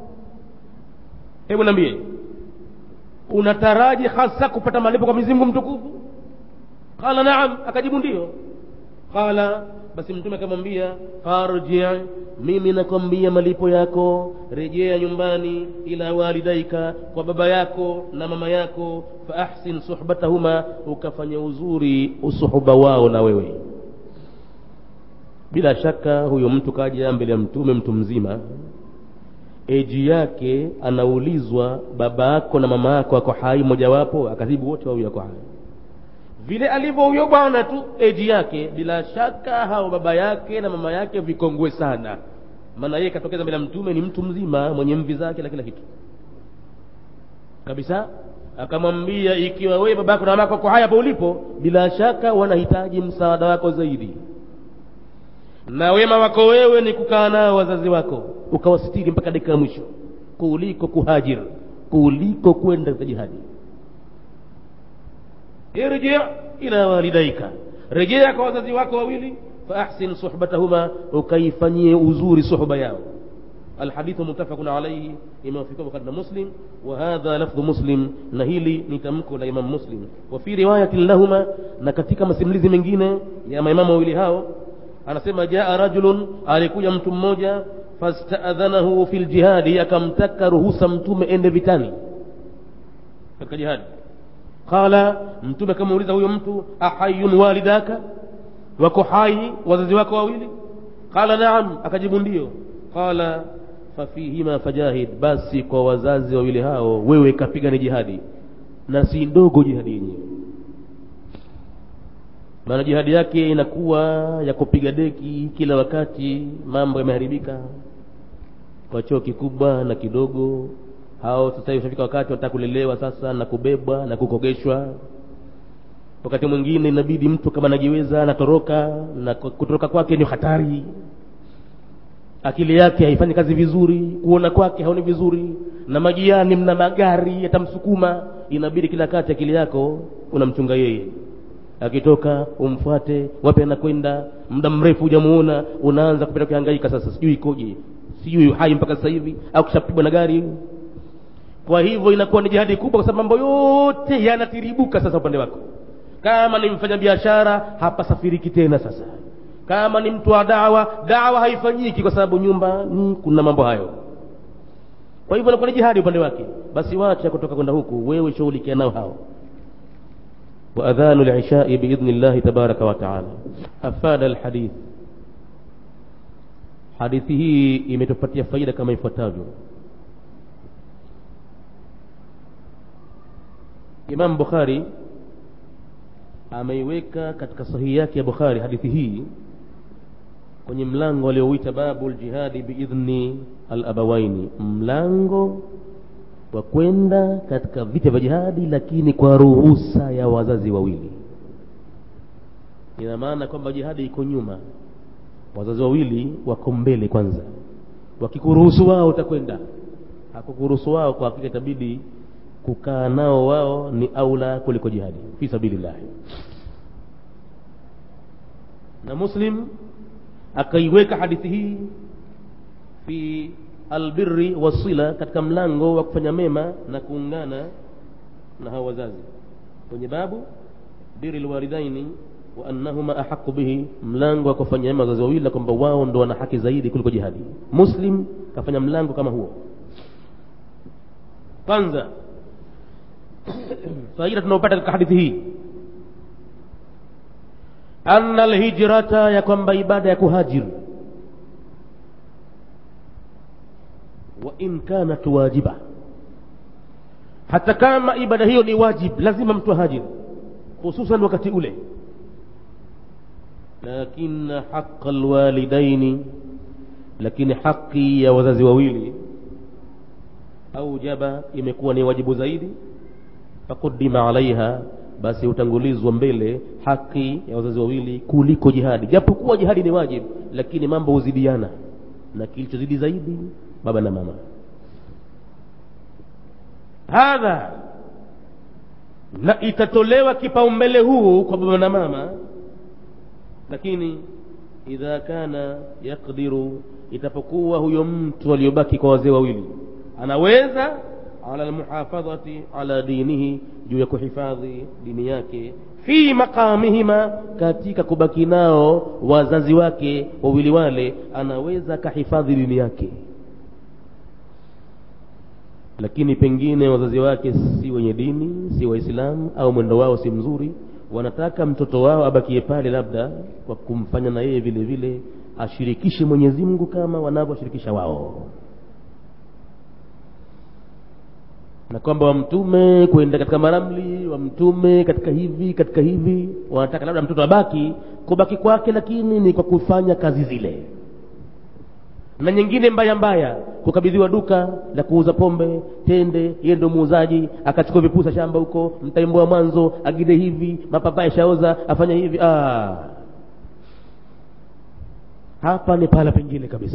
hebu niambie unataraji hasa kupata malipo kwa Mwenyezi Mungu mtukufu qala naam akajibu ndio qala basi mtume akamwambia farji mimi nakwambia malipo yako rejea nyumbani ila walidaika kwa baba yako na mama yako fa ahsin suhbatahuma ukafanya uzuri usuhuba wao na wewe bila shaka huyo mtu kaja mbele ya mtume mtu mzima eji yake anaulizwa baba yako na mama yako ako hai mojawapo akajibu wote wawili wako hai vile alivyo huyo bwana tu eji yake bila shaka hao baba yake na mama yake vikongwe sana maana yeye katokeza mbele ya mtume ni mtu mzima mwenye mvi zake na kila kitu kabisa akamwambia ikiwa wewe baba yako na mama yako wako hai hapo ulipo bila shaka wanahitaji msaada wako zaidi na wema wako wewe ni kukaa nao wazazi wako ukawasitiri mpaka dakika ya mwisho kuliko kuhajir kuliko kwenda katika jihadi irji ila walidaika rejea kwa wazazi wako wawili faahsin suhbatahuma ukaifanyie uzuri suhba yao الحديث متفق عليه إما في بخاري مسلم وهذا لفظ مسلم نهيلي نتمكو لإمام مسلم وفي رواية لهما نكتك مسملزي mengine ya maimamu wawili hao anasema jaa rajulun alikuja mtu mmoja fastaadhanahu fi ljihadi akamtaka ruhusa mtume ende vitani katika jihadi qala mtume akamuuliza huyo mtu ahayun walidaka wako hai wazazi wako wawili qala naam akajibu ndio qala fafihima fajahid basi kwa wazazi wawili hao wewe kapigani jihadi na si ndogo jihadi yenyewe maana jihadi yake inakuwa ya kupiga deki kila wakati mambo yameharibika kwa choo kikubwa na kidogo hao sasa hivi ushafika wakati wataka kulelewa sasa na kubebwa na kukogeshwa wakati mwingine inabidi mtu kama anajiweza anatoroka na kutoroka kwake ni hatari akili yake haifanyi kazi vizuri kuona kwake haoni vizuri na majiani mna magari yatamsukuma inabidi kila kati akili yako unamchunga yeye akitoka umfuate wapi anakwenda muda mrefu hujamuona unaanza kupita kuhangaika sasa sijui ikoje sijui hai mpaka sasa hivi au kishapigwa na gari kwa hivyo inakuwa ni jihadi kubwa kwa sababu mambo yote yanatiribuka sasa upande wako kama ni mfanya biashara hapasafiriki tena sasa kama ni mtu wa dawa dawa haifanyiki kwa sababu nyumba mm, kuna mambo hayo kwa hivyo inakuwa ni jihadi upande wake basi wacha kutoka kwenda huku wewe shughulikia nao hao وأذان العشاء بإذن الله تبارك وتعالى أفاد الحديث hadithi hii imetupatia faida kama ifuatavyo imam bukhari ameiweka katika sahihi yake ya bukhari hadithi hii kwenye mlango aliouita babu ljihadi biidhni alabawaini mlango wa kwenda katika vita vya jihadi lakini kwa ruhusa ya wazazi wawili ina maana kwamba jihadi iko nyuma wazazi wawili wako mbele kwanza wakikuruhusu wao utakwenda hakukuruhusu wao kwa hakika itabidi kukaa nao wao ni aula kuliko jihadi fi sabilillahi na muslim akaiweka hadithi hii fi albirri wasila katika mlango wa kufanya mema na kuungana na hao wazazi kwenye babu biri lwalidaini wa annahuma ahaqu bihi mlango wa kufanya mema wazazi wawili na kwamba wao ndo wana haki zaidi kuliko jihadi muslim kafanya mlango kama huo kwanza faida tunaopata katika hadithi hii anna alhijrata ya kwamba ibada ya kuhajiri wa in kanat wajiba hata kama ibada hiyo ni wajib lazima mtu hajiri hususan wakati ule lakin haqa alwalidaini lakini haki ya wazazi wawili aujaba imekuwa ni wajibu zaidi fakudima alaiha basi hutangulizwa mbele haki ya wazazi wawili kuliko jihadi japokuwa jihadi ni wajibu lakini mambo huzidiana na kilichozidi zaidi baba na mama hadha na itatolewa kipaumbele huu kwa baba na mama lakini idha kana yakdiru itapokuwa huyo mtu aliyobaki kwa wazee wawili anaweza ala almuhafadhati ala dinihi juu ya kuhifadhi dini yake fi maqamihima katika kubaki nao wazazi wake wawili wale anaweza akahifadhi dini yake lakini pengine wazazi wake si wenye dini si waislamu au mwendo wao si mzuri wanataka mtoto wao abakie pale labda kwa kumfanya na yeye vile vile ashirikishe mwenyezi mungu kama wanavyoshirikisha wao na kwamba wamtume kwenda katika maramli wamtume katika hivi katika hivi wanataka labda mtoto abaki kubaki kwake lakini ni kwa kufanya kazi zile na nyingine mbaya mbaya kukabidhiwa duka la kuuza pombe tende yeye ndo muuzaji akachukua vipusa shamba huko mtaimboa mwanzo agide hivi mapapai shaoza afanya hivi ah. hapa ni pahala pengine kabisa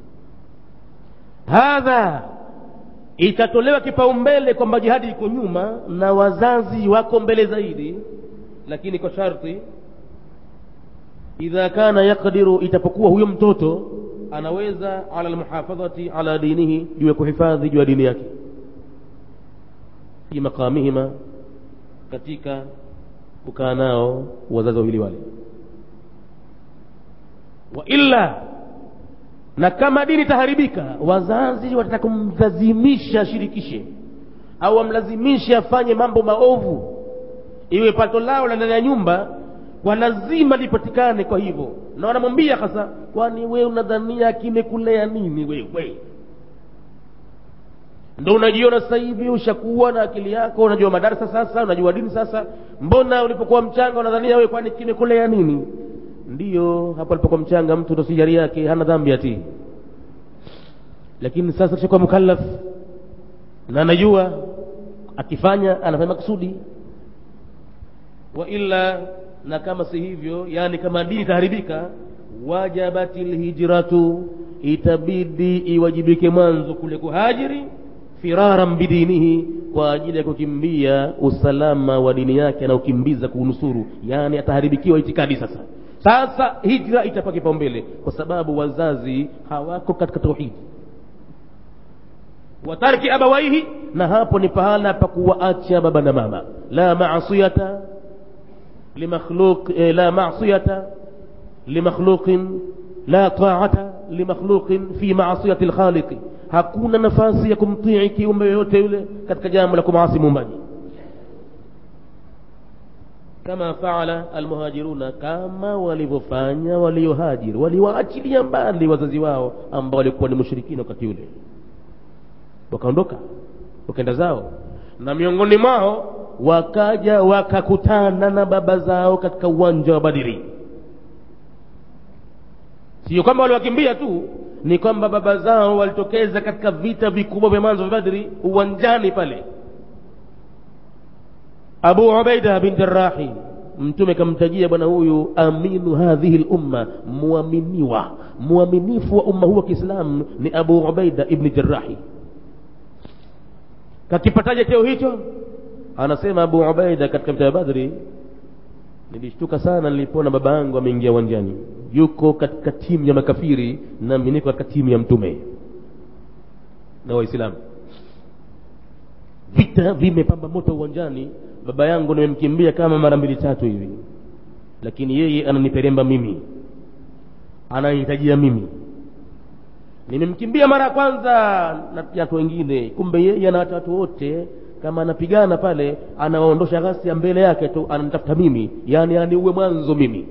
hadha itatolewa kipaumbele kwamba jihadi iko nyuma na wazazi wako mbele zaidi lakini kwa sharti idha kana yakdiru itapokuwa huyo mtoto anaweza ala lmuhafadhati ala dinihi juu ya kuhifadhi juu ya dini yake fi maqamihima katika kukaa nao wazazi wawili wale wa illa na kama dini itaharibika wazazi watataka kumlazimisha ashirikishe au wamlazimishe afanye mambo maovu iwe pato lao la ndani ya nyumba kwa lazima lipatikane kwa hivyo na wanamwambia hasa kwani we unadhania kimekulea nini wewe ndo unajiona sasa hivi ushakuwa na akili yako unajua madarasa sasa unajua dini sasa mbona ulipokuwa mchanga unadhania wewe kwani kimekulea nini ndiyo hapo alipokuwa mchanga mtu ndo sijari yake hana dhambi ati lakini sasa tushakuwa mukallaf na anajua akifanya anafanya makusudi wa illa na kama si hivyo yani kama dini itaharibika wajabati lhijratu itabidi iwajibike mwanzo kule kuhajiri firaran bidinihi kwa ajili ya kukimbia usalama wa dini yake anaokimbiza kuunusuru yani ataharibikiwa itikadi sasa sasa hijra itapa kipaumbele kwa sababu wazazi hawako katika tauhidi watarki abawaihi na hapo ni pahala pa kuwaacha baba na mama la maasiyata limakhluq eh, la maasiyata limakhluqin la taata limakhluqin fi maasiyati lkhaliqi hakuna nafasi ya kumtii kiumbe yoyote yule katika jambo la kumaasi muumbaji kama faala almuhajiruna kama walivyofanya waliohajiri waliwaachilia mbali wazazi wao ambao walikuwa ni mushrikina wakati ule wakaondoka wakaenda zao na miongoni mwao wakaja wakakutana na baba zao katika uwanja wa badiri sio kwamba waliwakimbia tu ni kwamba baba zao walitokeza katika vita vikubwa vya mwanzo vya badri uwanjani pale abu ubaida bin jarahi mtume kamtajia bwana huyu aminu hadhihi lumma muaminiwa muaminifu wa umma huu wa kiislamu ni abu ubaida ibni jarahi kakipataje cheo hicho anasema abu ubaida katika vita ya badri nilishtuka sana nilipoona baba yangu ameingia uwanjani yuko katika timu ya makafiri nami niko katika timu ya mtume na waislamu vita vimepamba moto uwanjani baba yangu nimemkimbia kama mara mbili tatu hivi lakini yeye ananiperemba mimi ananihitajia mimi nimemkimbia mara ya kwanza na watu wengine kumbe yeye ana watu wote kama anapigana pale anawaondosha ghasia mbele yake tu ananitafuta mimi yaani aniuwe mwanzo mimi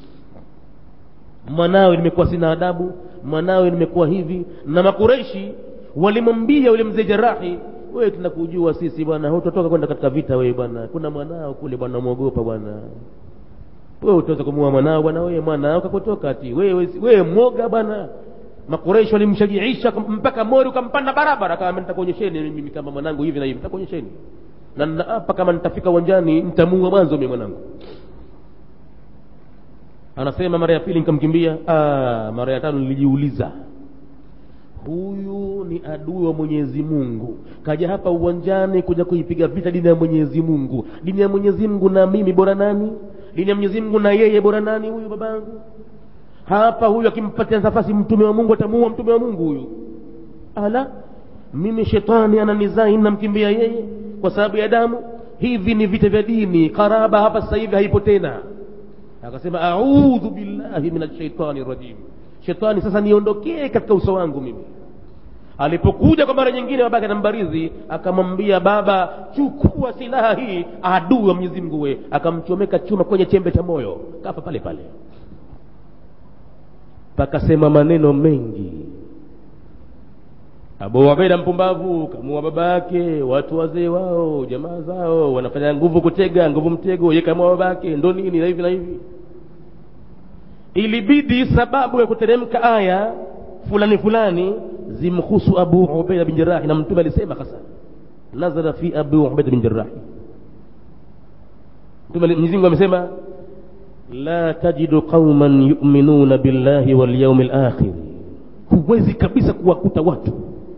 mwanawe nimekuwa sina adabu mwanawe nimekuwa hivi na makureishi walimwambia yule mzee jarahi wewe tunakujua sisi bwana utatoka kwenda katika vita wewe bwana kuna mwanao kule bwana mwogopa bwana wewe utaweza kumuua mwanao bwana wewe mwanao kakutoka ati wewe wewe mwoga bwana makureishi walimshajiisha mpaka mori ukampanda barabara kama nitakuonyesheni mimi kama mwanangu hivi na hivi nitakuonyesheni na naapa kama nitafika uwanjani nitamuua mwanzo mimi mwanangu anasema mara ya pili nikamkimbia mara ya tano nilijiuliza huyu ni adui wa mwenyezi mungu kaja hapa uwanjani kuja kuipiga vita dini ya mwenyezi mungu dini ya mwenyezi mungu na mimi bora nani dini ya mwenyezi mungu na yeye bora nani huyu babangu hapa huyu akimpatia nafasi mtume wa mungu atamuua mtume wa mungu huyu ala mimi shetani ananizai namkimbia yeye kwa sababu ya damu hivi ni vita vya dini karaba hapa sasa hivi haipo tena akasema audhu billahi min ashaitani rajim shetani sasa niondokee katika uso wangu mimi alipokuja kwa mara nyingine babake anambarizi akamwambia baba chukua silaha hii adui wa mwenyezi mungu we akamchomeka chuma kwenye chembe cha moyo kafa pale pale pakasema maneno mengi abu ubaida mpumbavu kamua baba yake watu wazee wao jamaa zao wanafanya nguvu kutega nguvu mtego ye kamua baba yake ndo nini na hivi na hivi ilibidi sababu ya kuteremka aya fulani fulani zimhusu abu ubaida bin jarahi na mtume alisema hasa nazara fi abu ubaida bin jarahi mtume mwenyezi mungu amesema la tajidu qauman yuminuna billahi walyaumi lakhir huwezi kabisa kuwakuta watu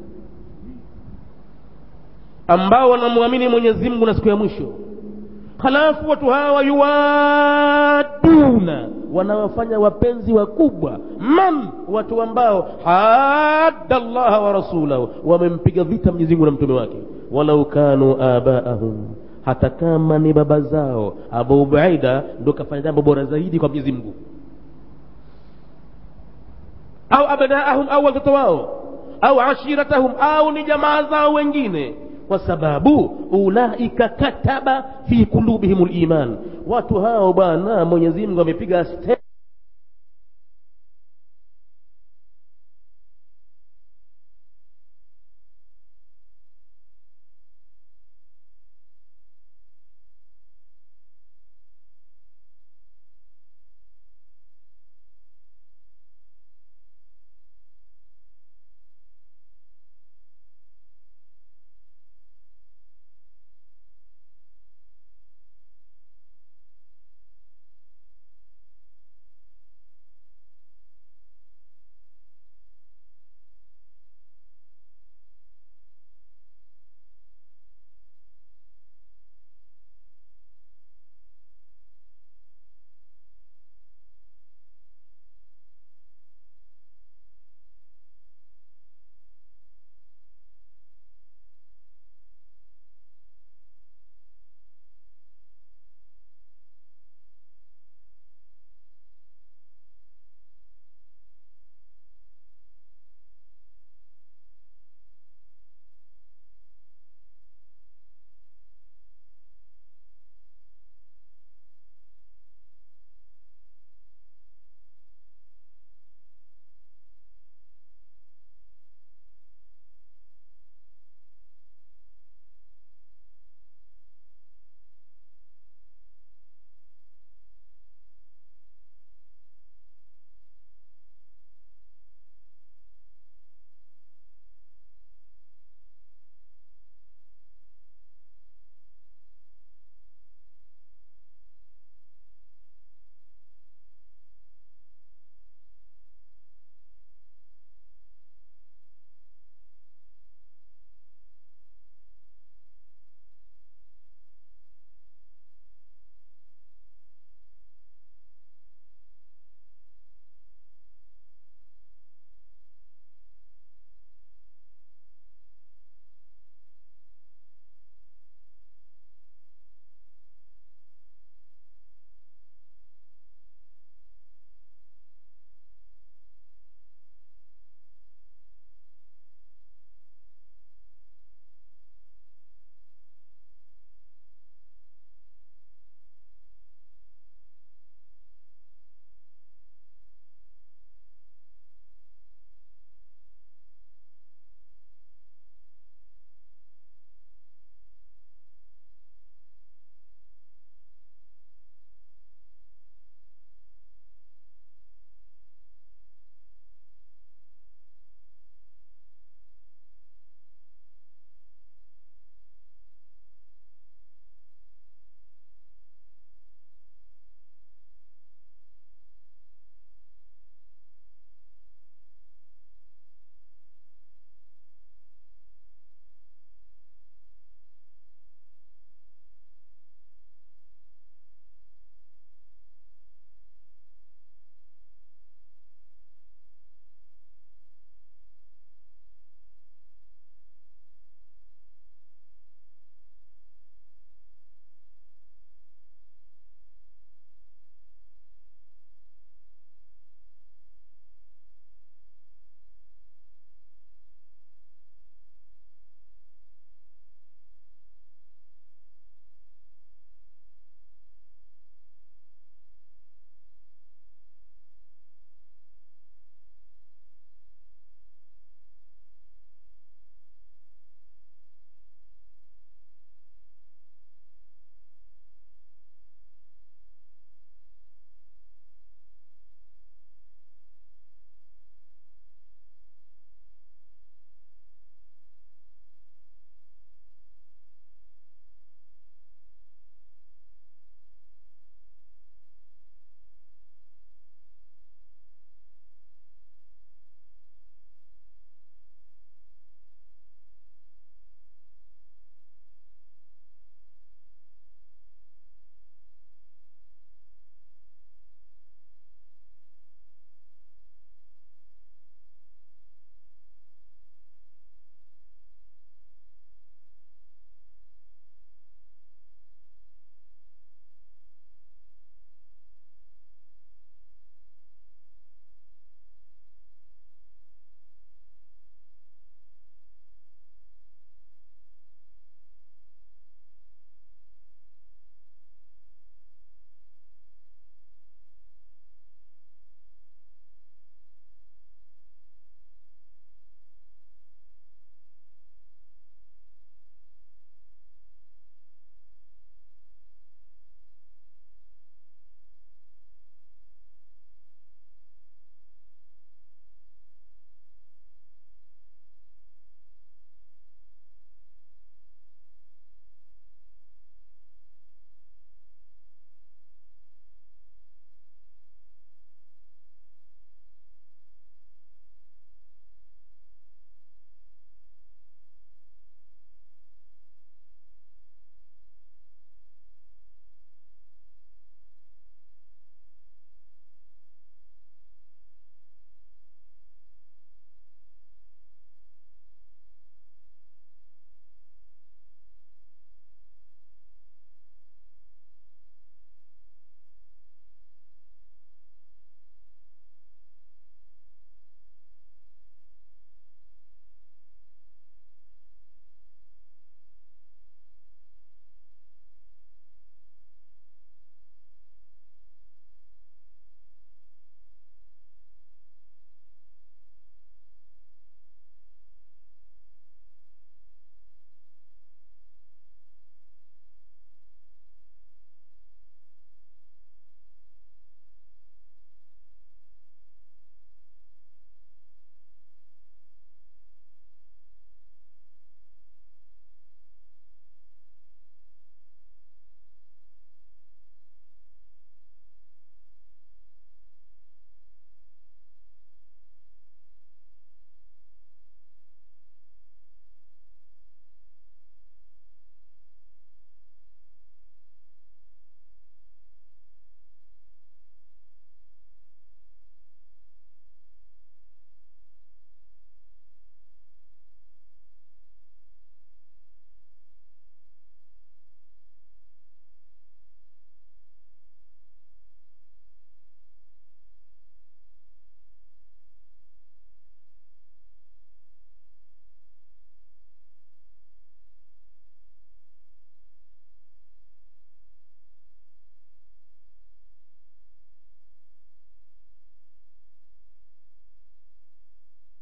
ambao wanamwamini mwenyezi mungu na siku ya mwisho halafu watu hawa yuwaduna wanawafanya wapenzi wakubwa man watu ambao hadda llaha wa rasulahu wamempiga vita mwenyezi mungu na mtume wake walau kanu abaahum hata kama ni baba zao abu ubaida ndo kafanya jambo bora zaidi kwa mwenyezi mungu au abnaahum au watoto wao au ashiratahum au ni jamaa zao wengine kwa sababu ulaika kataba fi kulubihim liman watu hao bwana mwenyezi mungu amepiga